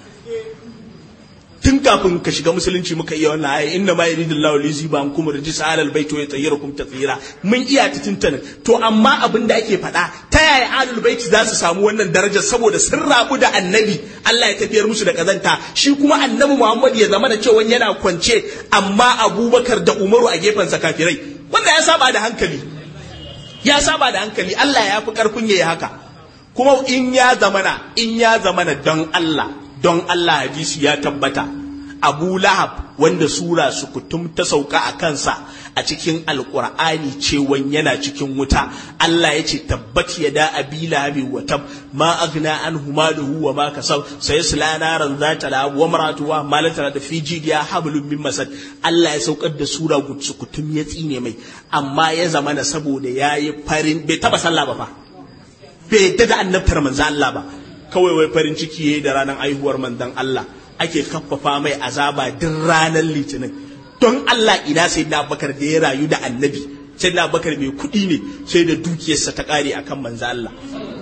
[SPEAKER 2] tun kafin ka shiga musulunci muka iya wannan aya inna ma yuridullahu li yuziba an kubur rijsa alal baiti wa yutayyirakum tatheera mun iya ta tuntuna to amma abin da ake faɗa ta yaya alul baiti za su samu wannan darajar saboda sun rabu da annabi Allah ya tafiyar musu da kazanta shi kuma annabi Muhammad ya zama da cewa yana kwance amma Abubakar da Umaru a gefensa kafirai wanda ya saba da hankali ya saba da hankali Allah ya fi karfin yayi haka kuma in ya zamana in ya zamana don Allah don Allah hadisi ya tabbata Abu Lahab wanda sura sukutum ta sauka a kansa a cikin alkur'ani cewan yana cikin wuta Allah ya ce tabbat ya da abi lahabi wa tab ma agna anhu maluhu wa ma kasab sayasla naran zata la wa maratuwa malata da fi jidiya hablum min masad Allah ya saukar da sura sukutum ya tsine mai amma ya zama na saboda yayi farin bai taba sallah ba fa bai yadda da annabtar manzo Allah ba kawai wai farin ciki yayi da ranar aihuwar manzon Allah ake kaffafa mai azaba duk ranar litinin don Allah ina sai na bakar da ya rayu da annabi sai na bakar mai kuɗi ne sai da dukiyarsa ta ƙare akan manzo Allah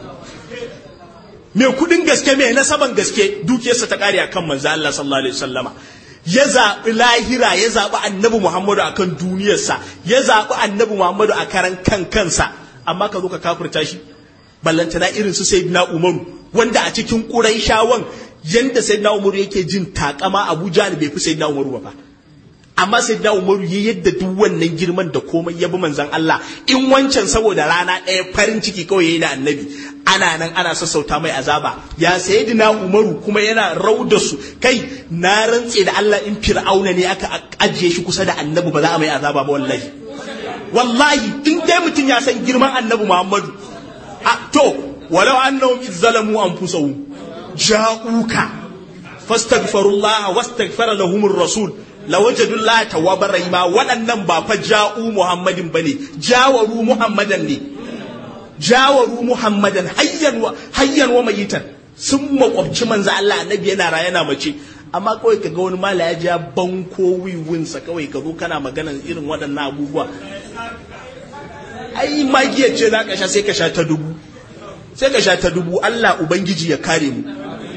[SPEAKER 2] mai kuɗin gaske mai nasaban gaske dukiyarsa ta ƙare akan manzo Allah sallallahu alaihi wasallama ya zaɓi lahira ya zaɓi annabi Muhammadu akan duniyarsa ya zaɓi annabi Muhammadu a karan kan kansa amma ka zo ka kafirta shi ballantana irin su sayyidina Umaru wanda a cikin Qurayshawan yanda sayyidina Umaru yake jin takama Abu Jahl bai fi sayyidina Umaru ba amma sayyidina Umaru ya yadda duk wannan girman da komai ya bi manzon Allah in wancan saboda rana ɗaya farin ciki kawai yayi da annabi ana nan ana sassauta mai azaba ya sayyidina Umaru kuma yana rauda su kai na rantse da Allah in Fir'auna ne aka ajiye shi kusa da annabi ba za a mai azaba ba wallahi wallahi in dai mutum ya san girman annabi Muhammadu a to walau annahum izzalamu anfusahum ja'uka fastaghfirullah wastaghfara lahumur rasul lawajadullah tawwabar rahima waɗannan ba fa ja'u muhammadin bane jawaru muhammadan ne jawaru muhammadan hayyan wa hayyan wa mayitan sun makwabci manzo Allah annabi yana raye yana mace amma kawai ka ga wani mala ya ja banko wiwinsa kawai ka zo kana maganan irin waɗannan abubuwa ai magiyar ce za ka sha sai ka sha ta dubu sai ka sha ta dubu Allah ubangiji ya kare mu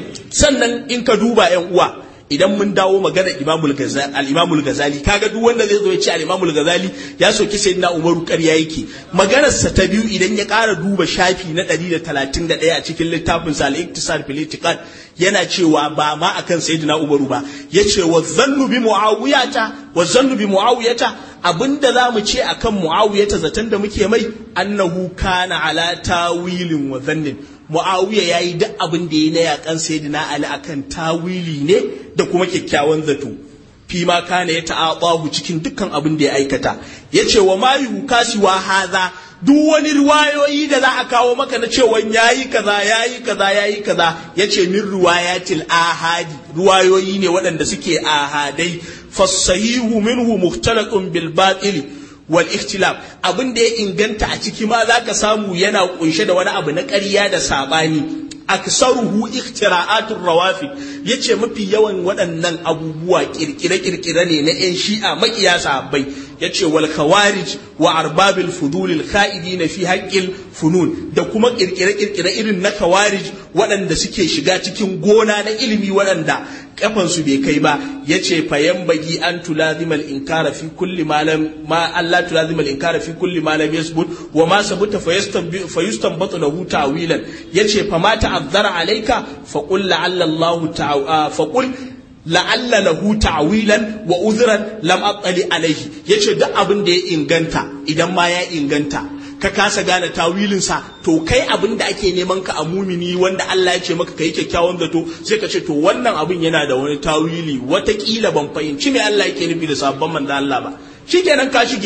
[SPEAKER 2] sannan in ka duba yan uwa idan mun dawo magana imamul gazali al-imamul gazali kaga duk wanda zai zo ya ce al-imamul gazali ya soki sayyidina umaru ƙarya yake maganar sa ta biyu idan ya ƙara duba shafi na 131 a cikin littafin sa al-iktisar fil itiqad yana cewa ba ma akan sayyidina umaru ba yace wa zannu bi muawiyata wa zannu bi muawiyata abinda za mu ce akan muawiyata zaton da muke mai annahu kana ala tawilin wa zannin muawiya yayi duk abin da ya na yakan sayyidina ali akan tawili ne da kuma kyakkyawan zato fi ma kana ya ta'aqahu cikin dukkan abin da ya aikata yace wa ma yukasi wa hadha duk wani riwayoyi da za a kawo maka na cewa yayi kaza yayi kaza yayi kaza yace min riwayatil ahadi riwayoyi ne waɗanda suke ahadai fasahihu minhu mukhtalaqun bil batil wal ikhtilaf abin da ya inganta a ciki ma zaka samu yana kunshe da wani abu na ƙarya da sabani aksaruhu ikhtira'atur rawafi yace mafi yawan waɗannan abubuwa kirkire-kirkire ne na 'yan shi'a makiya sahabbai yace wal khawarij wa arbabil fudul al kha'idina fi haqqil funun da kuma kirkire-kirkire irin na khawarij waɗanda suke shiga cikin gona na ilimi waɗanda kafansu bai kai ba yace fayan bagi an tulazima al inkara fi kulli ma lam ma Allah tulazima al inkara fi kulli ma lam yasbut wa ma sabuta fayustanbatu lahu ta'wilan yace fa ma ta'azzara alayka fa qul la'alla Allah ta'ala fa qul la'alla lahu ta'wilan wa uzran lam attali alayhi yace duk abin da ya inganta idan ma ya inganta ka kasa gane tawilinsa to kai abin da ake neman ka a mumini wanda Allah ya ce maka kai kyakkyawan zato sai ka ce to wannan abin yana da wani tawili watakila ban fahimci me Allah yake nufi da sabon manzo Allah ba shikenan ka shige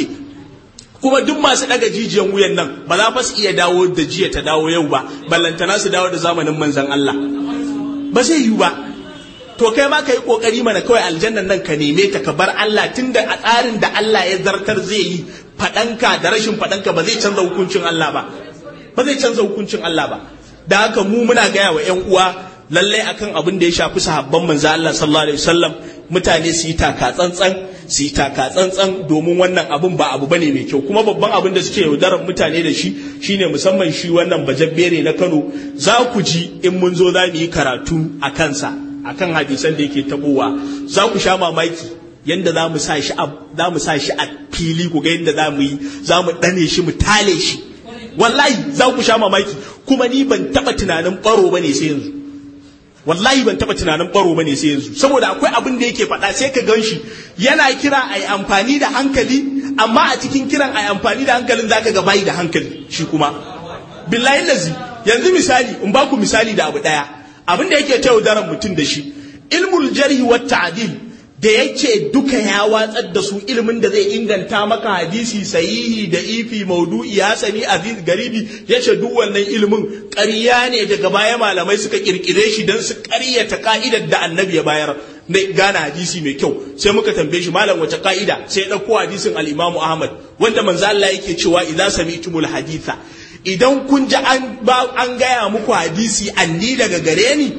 [SPEAKER 2] kuma duk masu daga jijiyan wuyan nan ba za fa su iya dawo da jiya ta dawo yau ba ballantana su dawo da zamanin manzon Allah ba zai yiwu ba to kai ma ka yi kokari mana kawai aljannan nan ka neme ta ka bar Allah tunda a tsarin da Allah ya zartar zai yi faɗanka da rashin faɗanka ba zai canza hukuncin Allah ba ba zai canza hukuncin Allah ba da haka mu muna gaya wa ƴan uwa lallai akan abin da ya shafi sahabban manzo Allah sallallahu alaihi wasallam mutane su yi taka tsantsan su yi taka tsantsan domin wannan abin ba abu bane mai kyau kuma babban abin da suke yaudarar mutane da shi shine musamman shi wannan bajabbere na Kano za ku ji in mun zo za mu yi karatu a kansa akan hadisan da yake tabowa za ku sha mamaki yanda za mu sa shi a za mu sa shi a fili ku ga yanda za mu yi za mu dane shi mu tale shi wallahi za ku sha mamaki kuma ni ban taba tunanin baro bane sai yanzu wallahi ban taba tunanin baro bane sai yanzu saboda akwai abin da yake faɗa sai ka gan shi yana kira a yi amfani da hankali amma a cikin kiran a yi amfani da hankalin zaka ga bayi da hankali shi kuma billahi lazi yanzu misali in ba ku misali da abu ɗaya abin da yake ta yaudaran mutum da shi ilmul jarhi wa ta'dil da yake duka ya watsar da su ilimin da zai inganta maka hadisi sahihi da ifi maudu'i hasani aziz garibi yace duk wannan ilimin ƙarya ne daga baya malamai suka kirkire shi dan su ƙaryata ka'idar da annabi ya bayar na gane hadisi mai kyau sai muka tambaye shi malam wace ka'ida sai ya ɗauko hadisin al-Imam Ahmad wanda manzo Allah yake cewa idza sami'tumul haditha idan kun ji an an gaya muku hadisi anni daga gare ni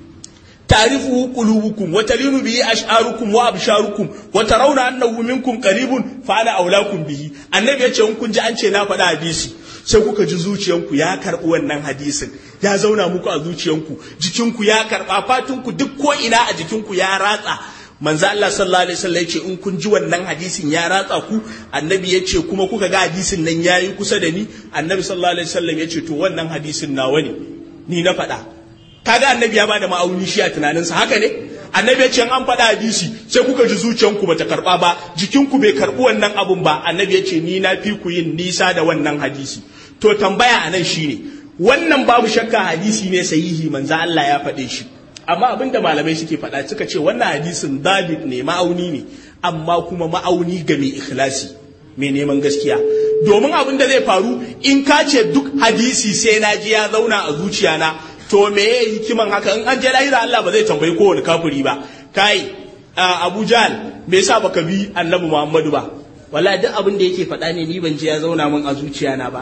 [SPEAKER 2] تعرفه قلوبكم وتلين به أشعاركم وأبشاركم وترون أنه منكم قريب فأنا أولاكم به النبي ya ce in kun ji an ce na faɗa hadisi sai kuka ji zuciyanku ya karɓi wannan hadisin ya zauna muku a zuciyanku jikinku ya karɓa fatunku duk ko ina a jikinku ya ratsa manzo Allah sallallahu alaihi wasallam ya ce in kun ji wannan hadisin ya ratsa ku annabi ya ce kuma kuka ga hadisin nan yayi kusa da ni annabi sallallahu alaihi wasallam ya ce to wannan hadisin nawa ne ni na faɗa kaga annabi ya bada ma'auni shi a tunaninsa haka ne annabi ya ce an faɗa hadisi sai kuka ji zuciyanku bata karɓa ba jikinku bai karɓi wannan abun ba annabi ya ce ni na fi ku yin nisa da wannan hadisi to tambaya a nan shine wannan babu shakka hadisi ne sahihi manzo Allah ya faɗe shi amma abin da malamai suke faɗa suka ce wannan hadisin dabit ne ma'auni ne amma kuma ma'auni ga mai ikhlasi mai neman gaskiya domin abin da zai faru in ka ce duk hadisi sai na ji ya zauna a zuciyana to me ya hikiman haka in an je lahira Allah ba zai tambayi kowane kafiri ba kai Abu Jahl me yasa baka bi Annabi Muhammadu ba wallahi duk abin da yake faɗa ne ni ban je ya zauna min a zuciyana ba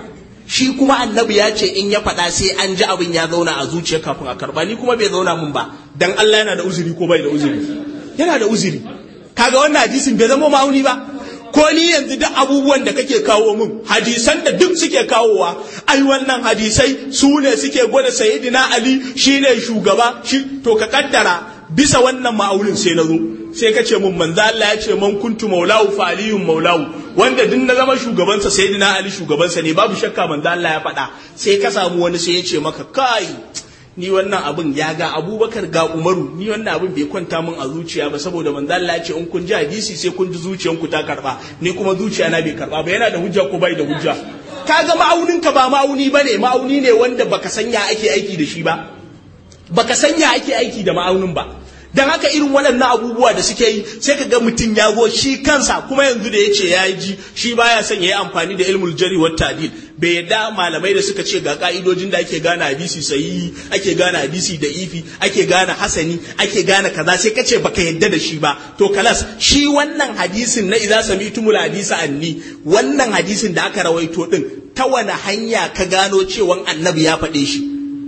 [SPEAKER 2] shi kuma annabi ya ce in ya faɗa sai an ji abin ya zauna a zuciya kafin a karba ni kuma bai zauna mun ba dan Allah yana da uzuri ko bai da uzuri yana da uzuri kaga wannan hadisin bai zama ma'auni ba ko ni yanzu duk abubuwan da kake kawo min hadisan da duk suke kawowa ai wannan hadisai su ne suke gwada sayyidina ali shine shugaba shi to ka kaddara bisa wannan ma'aunin sai na zo sai ka ce mun manzo Allah ya ce man kuntu maulahu fa aliyun maulahu wanda duk na zama shugabansa sayyidina ali shugabansa ne babu shakka manzo Allah ya faɗa sai ka samu wani sai ya ce maka kai ni wannan abin ya ga abubakar ga umaru ni wannan abin bai kwanta min a zuciya ba saboda manzo Allah ya ce in kun ji hadisi sai kun ji zuciyanku ta karba ni kuma zuciya na bai karba ba yana da hujja ko bai da hujja kaga ma'aunin ka ba ma'auni bane ma'auni ne wanda baka sanya ake aiki da shi ba baka sanya ake aiki da ma'aunin ba dan haka irin waɗannan abubuwa da suke yi sai ka ga mutum ya go shi kansa kuma yanzu da ya ce ya ji shi baya son ya yi amfani da ilmul jari wa tadil bai yadda malamai da suka ce ga ka'idojin da ake gane hadisi sahihi ake gane hadisi da ifi ake gane hasani ake gane kaza sai ka ce baka yadda da shi ba to kalas shi wannan hadisin na idza sami'tumul hadisa anni wannan hadisin da aka rawaito din ta wani hanya ka gano cewa annabi ya faɗe shi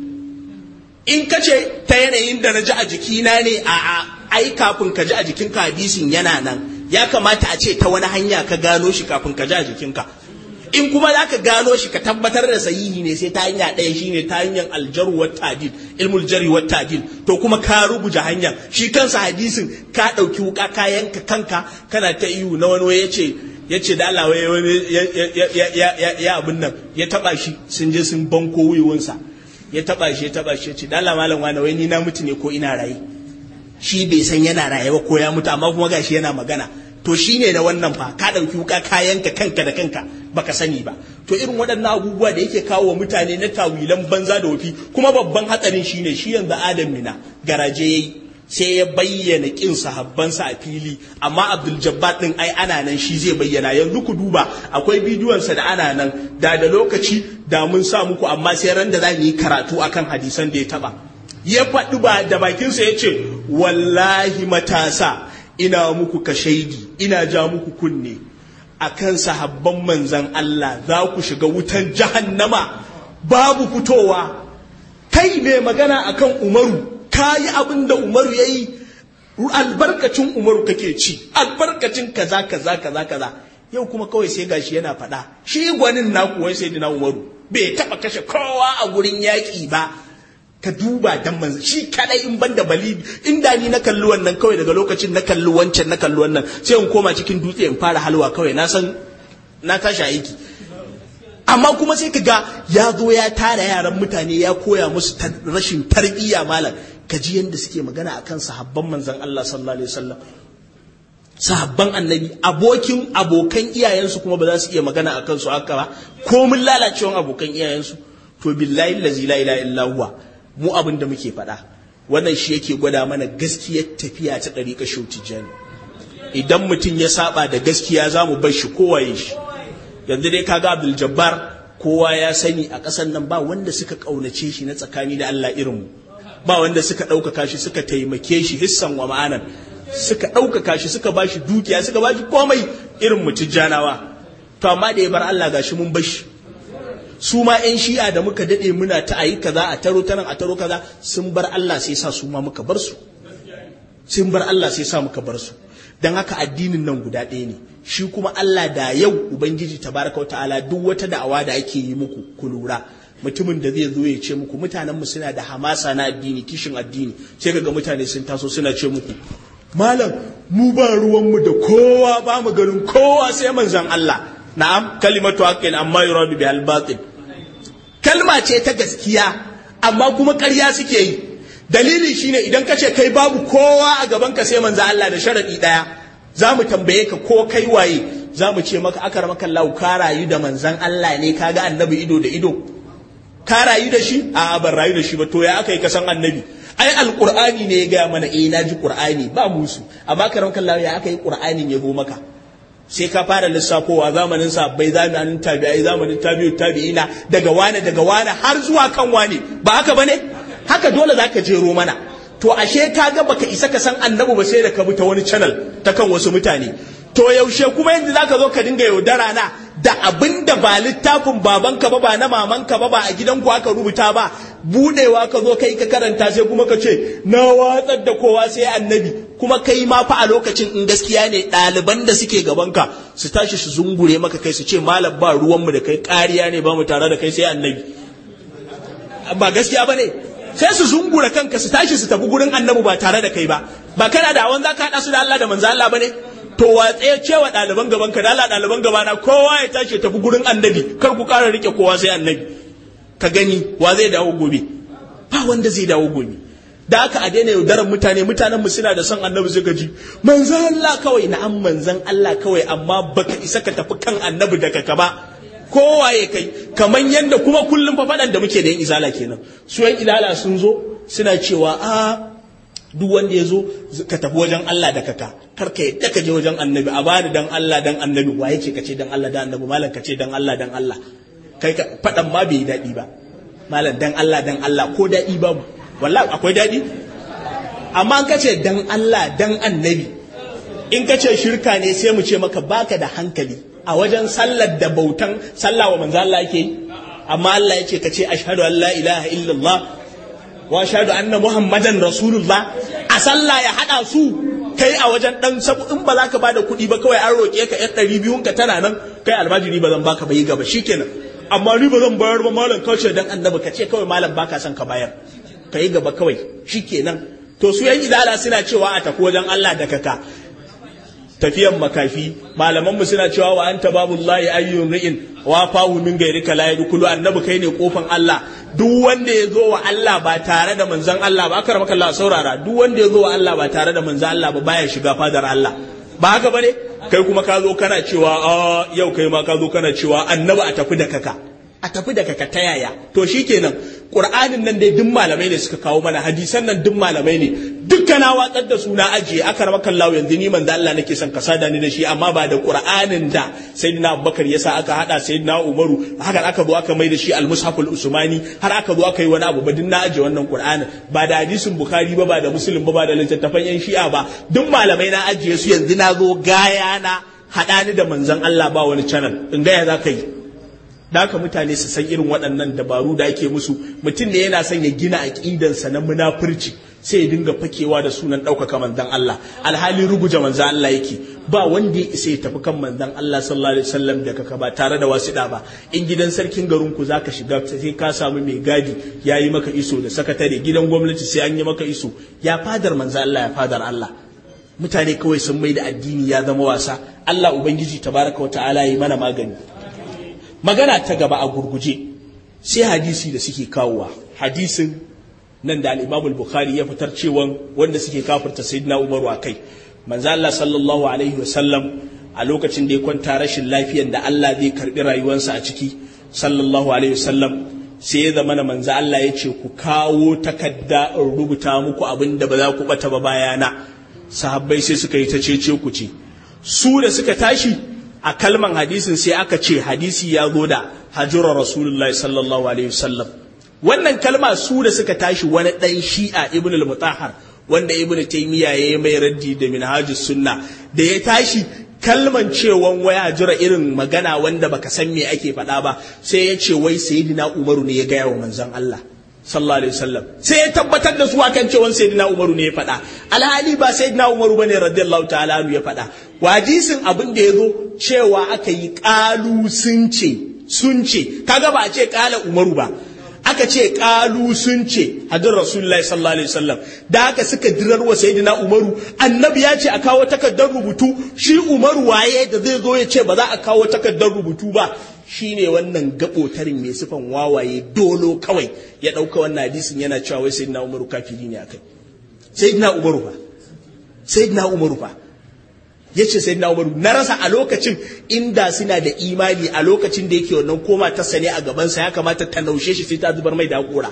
[SPEAKER 2] in ka ce ta yanayin da na ji a jikina ne a a ai kafin ka ji a jikinka hadisin yana nan ya kamata a ce ta wani hanya ka gano shi kafin ka ji a jikinka in kuma za ka gano shi ka tabbatar da sahihi ne sai ta hanya ɗaya shine ta hanyar aljaru wa tadil ilmul jari wa tadil to kuma ka rubuta hanyar shi kansa hadisin ka ɗauki wuka ka yanka kanka kana ta iyu na wani ya ce ya ce da Allah wani ya abin nan ya taba shi sun je sun banko wuyuwansa ya taba shi ya taba shi ya ce da Allah malam wani wai ni na mutu ne ko ina raye shi bai san yana raye ba ko ya mutu amma kuma gashi yana magana to shi ne na wannan fa ka ɗauki wuka kayanka kanka da kanka baka sani ba to irin waɗannan abubuwa da yake kawo wa mutane na tawilan banza da wafi kuma babban hatsarin shi ne shi yanzu adam mina garaje yayi sai ya bayyana kin sahabbansa a fili amma abdul jabbar din ai ana nan shi zai bayyana yanzu ku duba akwai bidiyonsa da ana nan da da lokaci da mun sa muku amma sai ran da za mu yi karatu akan hadisan da ya taba ya faɗi ba da bakinsa ya ce wallahi matasa ina muku kashaidi ina ja muku kunne akan sahabban manzan Allah za ku shiga wutan jahannama babu fitowa kai mai magana akan umaru ka yi abin da umaru ya yi albarkacin umaru kake ci albarkacin kaza kaza kaza kaza yau kuma kawai sai gashi yana faɗa shi gwanin naku wai sai dina umaru bai taɓa kashe kowa a gurin yaƙi ba ka duba dan manzo shi kadai in banda bali inda ni na kalli wannan kawai daga lokacin na kalli wancan na kalli wannan sai in koma cikin dutse in fara halwa kawai na san na tashi aiki amma kuma sai ka ga ya zo ya tara yaran mutane ya koya musu rashin tarbiyya malam ka ji yadda suke magana akan sahabban manzon Allah sallallahu alaihi wasallam sahabban annabi abokin abokan iyayensu kuma ba za su iya magana akan su haka ba komin lalacewan abokan iyayensu to billahi allazi la ilaha illa huwa mu abin da muke faɗa wannan shi yake gwada mana gaskiyar tafiya ta ɗariƙa tijjani idan mutum ya saba da gaskiya za mu bar shi kowaye shi yanzu dai kaga abdul jabbar kowa ya sani a ƙasar nan ba wanda suka ƙaunace shi na tsakani da allah irinmu ba wanda suka ɗaukaka shi suka taimake shi hissan wa ma'anan suka ɗaukaka shi suka ba shi dukiya suka ba shi komai irin mu tijjanawa to amma da ya bar allah gashi mun bar shi su ma 'yan shi'a da muka daɗe muna ta ayi kaza a taro ta nan a taro kaza sun bar Allah sai sa su ma muka bar su sun bar Allah sai sa muka bar su don haka addinin nan guda ɗaya ne shi kuma Allah da yau ubangiji tabaraka wa ta'ala duk wata da'awa da ake yi muku ku lura mutumin da zai zo ya ce muku mutanen mu suna da hamasa na addini kishin addini sai kaga mutane sun taso suna ce muku malam mu ba ruwan mu da kowa ba mu ganin kowa sai manzon Allah na'am kalimatu haqqin amma yuradu bihal batil kalma ce ta gaskiya amma kuma ƙarya suke yi dalili shine idan ka ce kai babu kowa a gaban ka sai manzo Allah da sharadi daya za mu tambaye ka ko kai waye za mu ce maka akar maka lau ka rayu da manzan Allah ne ka ga annabi ido da ido ka rayu da shi a ban rayu da shi ba to ya aka yi ka san annabi ai alqur'ani ne ya gaya mana eh na ji qur'ani ba musu amma karam kallahu ya aka yi qur'anin ya go maka sai ka fara lissafowa zamanin sabbai zamanin tabi'ai zamanin tabi'u tabi'ina daga wane daga wane har zuwa kan wane ba haka bane haka dole zaka jero mana to ashe ka ga baka isa ka san annabi ba sai da ka bi ta wani channel ta kan wasu mutane to yaushe kuma yanzu zaka zo ka dinga yaudara na da abin da ba littafin babanka ba ba na mamanka ba ba a gidanku aka rubuta ba budewa ka zo kai ka karanta sai kuma ka ce na watsar da kowa sai annabi kuma kai ma fa a lokacin in gaskiya ne ɗaliban da suke gabanka su tashi su zungure maka kai su ce malam ba ruwanmu da kai ƙariya ne ba mu tare da kai sai annabi ba gaskiya ba ne sai su zungura kanka su tashi su tafi gurin annabi ba tare da kai ba ba kana da awan za ka haɗa su da Allah da manzo Allah ba ne to watse cewa ɗaliban gaban ka da Allah ɗaliban gabana kowa ya tashi tafi gurin annabi kar ku ƙara rike kowa sai annabi ka gani wa zai dawo gobe ba wanda zai dawo gobe da aka a daina yaudarar mutane mutanen mu suna da son annabi suka ji manzan Allah kawai na'am manzan Allah kawai amma baka isa ka tafi kan annabi daga ka ba kowa ya kai kaman yanda kuma kullum fa faɗan da muke da yin izala kenan su yan ilala sun zo suna cewa a duk wanda ya zo ka tafi wajen Allah da kaka kar ka yadda ka je wajen annabi a bani dan Allah dan annabi wa yake ka ce dan Allah dan annabi malam ka ce dan Allah dan Allah kai ka faɗan ma bai daɗi ba malam dan Allah dan Allah ko daɗi babu wallahi akwai daɗi amma ka ce dan Allah dan annabi in ka ce shirka ne sai mu ce maka baka da hankali a wajen sallar da bautan sallah wa manzo Allah yake yi amma Allah ya ce ka ce ashhadu an la ilaha illallah wa ashhadu anna muhammadan rasulullah a sallah ya hada su kai a wajen dan sabu in ba za ka bada kuɗi ba kawai an roƙe ka yan ɗari biyun ka tana nan kai almajiri ba zan baka ba yi gaba shikenan amma ni ba zan bayar ba malam kauce dan annabi ka ce kawai malam baka son ka bayar ka yi gaba kawai shikenan to su yan idala suna cewa a tafi wajen Allah da kaka tafiyan makafi malamanmu suna cewa wa anta babullahi ayyun ri'in wa fahu min gairika la yadkhulu annabi kai ne kofan Allah duk wanda ya zo wa Allah ba tare da manzon Allah ba akar maka Allah saurara duk wanda ya zo wa Allah ba tare da manzon Allah ba baya shiga fadar Allah ba haka bane kai kuma ka zo kana cewa a yau kai ma ka zo kana cewa annabi a tafi da kaka a tafi da kaka ta yaya to shikenan qur'anin nan dai duk malamai ne suka kawo mana hadisan nan duk malamai ne dukkan na watsar da suna ajiye aka rama kallahu yanzu ni manzo Allah nake son ka sada ni da shi amma ba da qur'anin da sayyidina Abubakar yasa aka hada sayyidina Umaru haka aka zo aka mai da shi al-mushaf al-usmani har aka zo aka yi wani abu ba din na ajiye wannan qur'anin ba da hadisin bukhari ba ba da muslim ba ba da littattafan yan shi'a ba duk malamai na ajiye su yanzu na zo gaya na hada ni da manzon Allah ba wani channel in gaya za ka yi da haka mutane su san irin waɗannan dabaru da ake musu mutum ne yana son ya gina aƙidansa na munafurci sai ya dinga fakewa da sunan ɗaukaka manzan Allah alhali ruguje manzan Allah yake ba wanda ya isa ya tafi kan manzan Allah sallallahu alaihi wasallam da kaka ba tare da wasiɗa ba in gidan sarkin garin ku zaka shiga sai ka samu mai gadi ya yi maka iso da sakatare gidan gwamnati sai an yi maka iso ya fadar manzan Allah ya fadar Allah mutane kawai sun mai da addini ya zama wasa Allah ubangiji tabaraka wa ta'ala yi mana magani magana ta gaba a gurguje sai hadisi da suke kawowa hadisin nan da al-Imam bukhari ya fitar cewa wanda suke kafirta Sayyidina Umaru akai manzo Allah sallallahu alaihi wasallam a lokacin da ya kwanta rashin lafiyar da Allah zai karbi rayuwarsa a ciki sallallahu alaihi wasallam sai ya zama manzo Allah ya ce ku kawo takarda in rubuta muku abin da ba za ku bata ba bayana sahabbai sai suka yi ta cece ku ce su da suka tashi a kalman hadisin sai aka ce hadisi ya zo da hajjura rasulullahi sallallahu alaihi wasallam wannan kalma su da suka tashi wani dan shi'a ibn al-mutahhar wanda ibn taymiya ya yi mai raddi da minhajus sunna da ya tashi kalman cewan waya jira irin magana wanda baka san me ake faɗa ba sai ya ce wai sayyidina umaru ne ya gaya wa manzon Allah sallallahu alaihi wasallam sai ya tabbatar da su akan cewa sayyidina umaru ne ya faɗa alhali ba sayyidina umaru bane radiyallahu ta'ala anhu ya faɗa wajisin abin da ya zo cewa aka yi ƙalu sun ce sun ce kaga ba a ce ƙala umaru ba aka ce ƙalu sun ce hadin rasulullahi sallallahu alaihi wasallam da haka suka dirar wa sayyidina umaru annabi ya ce a kawo takardar rubutu shi umaru waye da zai zo ya ce ba za a kawo takardar rubutu ba shine wannan gabotarin mai sifan wawaye dolo kawai ya ɗauka wannan hadisin yana cewa wai sayyidina umaru kafiri ne akai sayyidina umaru fa sayyidina umaru fa ya ce sai na umaru na rasa a lokacin inda suna da imani a lokacin da yake wannan koma ta sane a gabansa ya kamata ta naushe shi sai ta zubar mai da hakora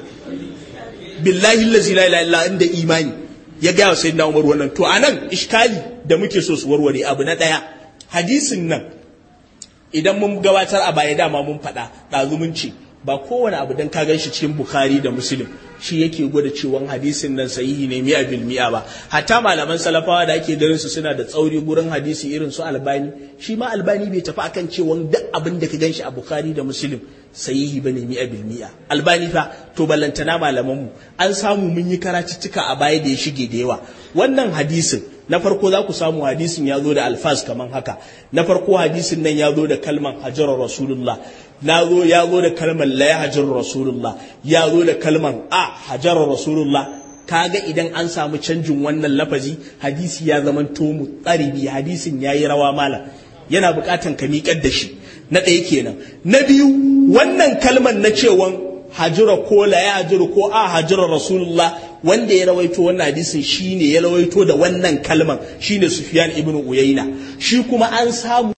[SPEAKER 2] billahi lazi la ilaha illa inda imani ya ga wa sayyidina umaru wannan to anan iskali da muke so su warware abu na daya hadisin nan idan mun gabatar a baya dama mun faɗa ɗazu mun ce ba kowane abu dan ka gan shi cikin bukhari da muslim shi yake gwada cewa hadisin nan sahihi ne mi'a bil mi'a ba hatta malaman salafawa da ake ganin su suna da tsauri gurin hadisi irin su albani shi ma albani bai tafi akan cewa duk abin da ka gan shi a bukhari da muslim sahihi bane mi'a bil mi'a albani fa to ballantana malaman mu an samu mun yi karatuttuka a baya da ya shige da yawa wannan hadisin na farko za ku samu hadisin ya zo da alfaz kaman haka na farko hadisin nan ya zo da kalman hajarar rasulullah na zo ya zo da kalman la ya hajar rasulullah ya zo da kalman a hajarar rasulullah kaga idan an samu canjin wannan lafazi hadisi ya zama tomu tsaribi hadisin ya yi rawa mala yana bukatan ka miƙar da shi na ɗaya kenan na biyu wannan kalman na cewan hajira ko la ya hajira ko a hajira rasulullah wanda ya rawaito wannan hadisin shine ya rawaito da wannan kalman shine sufyan ibnu uyayna shi kuma an samu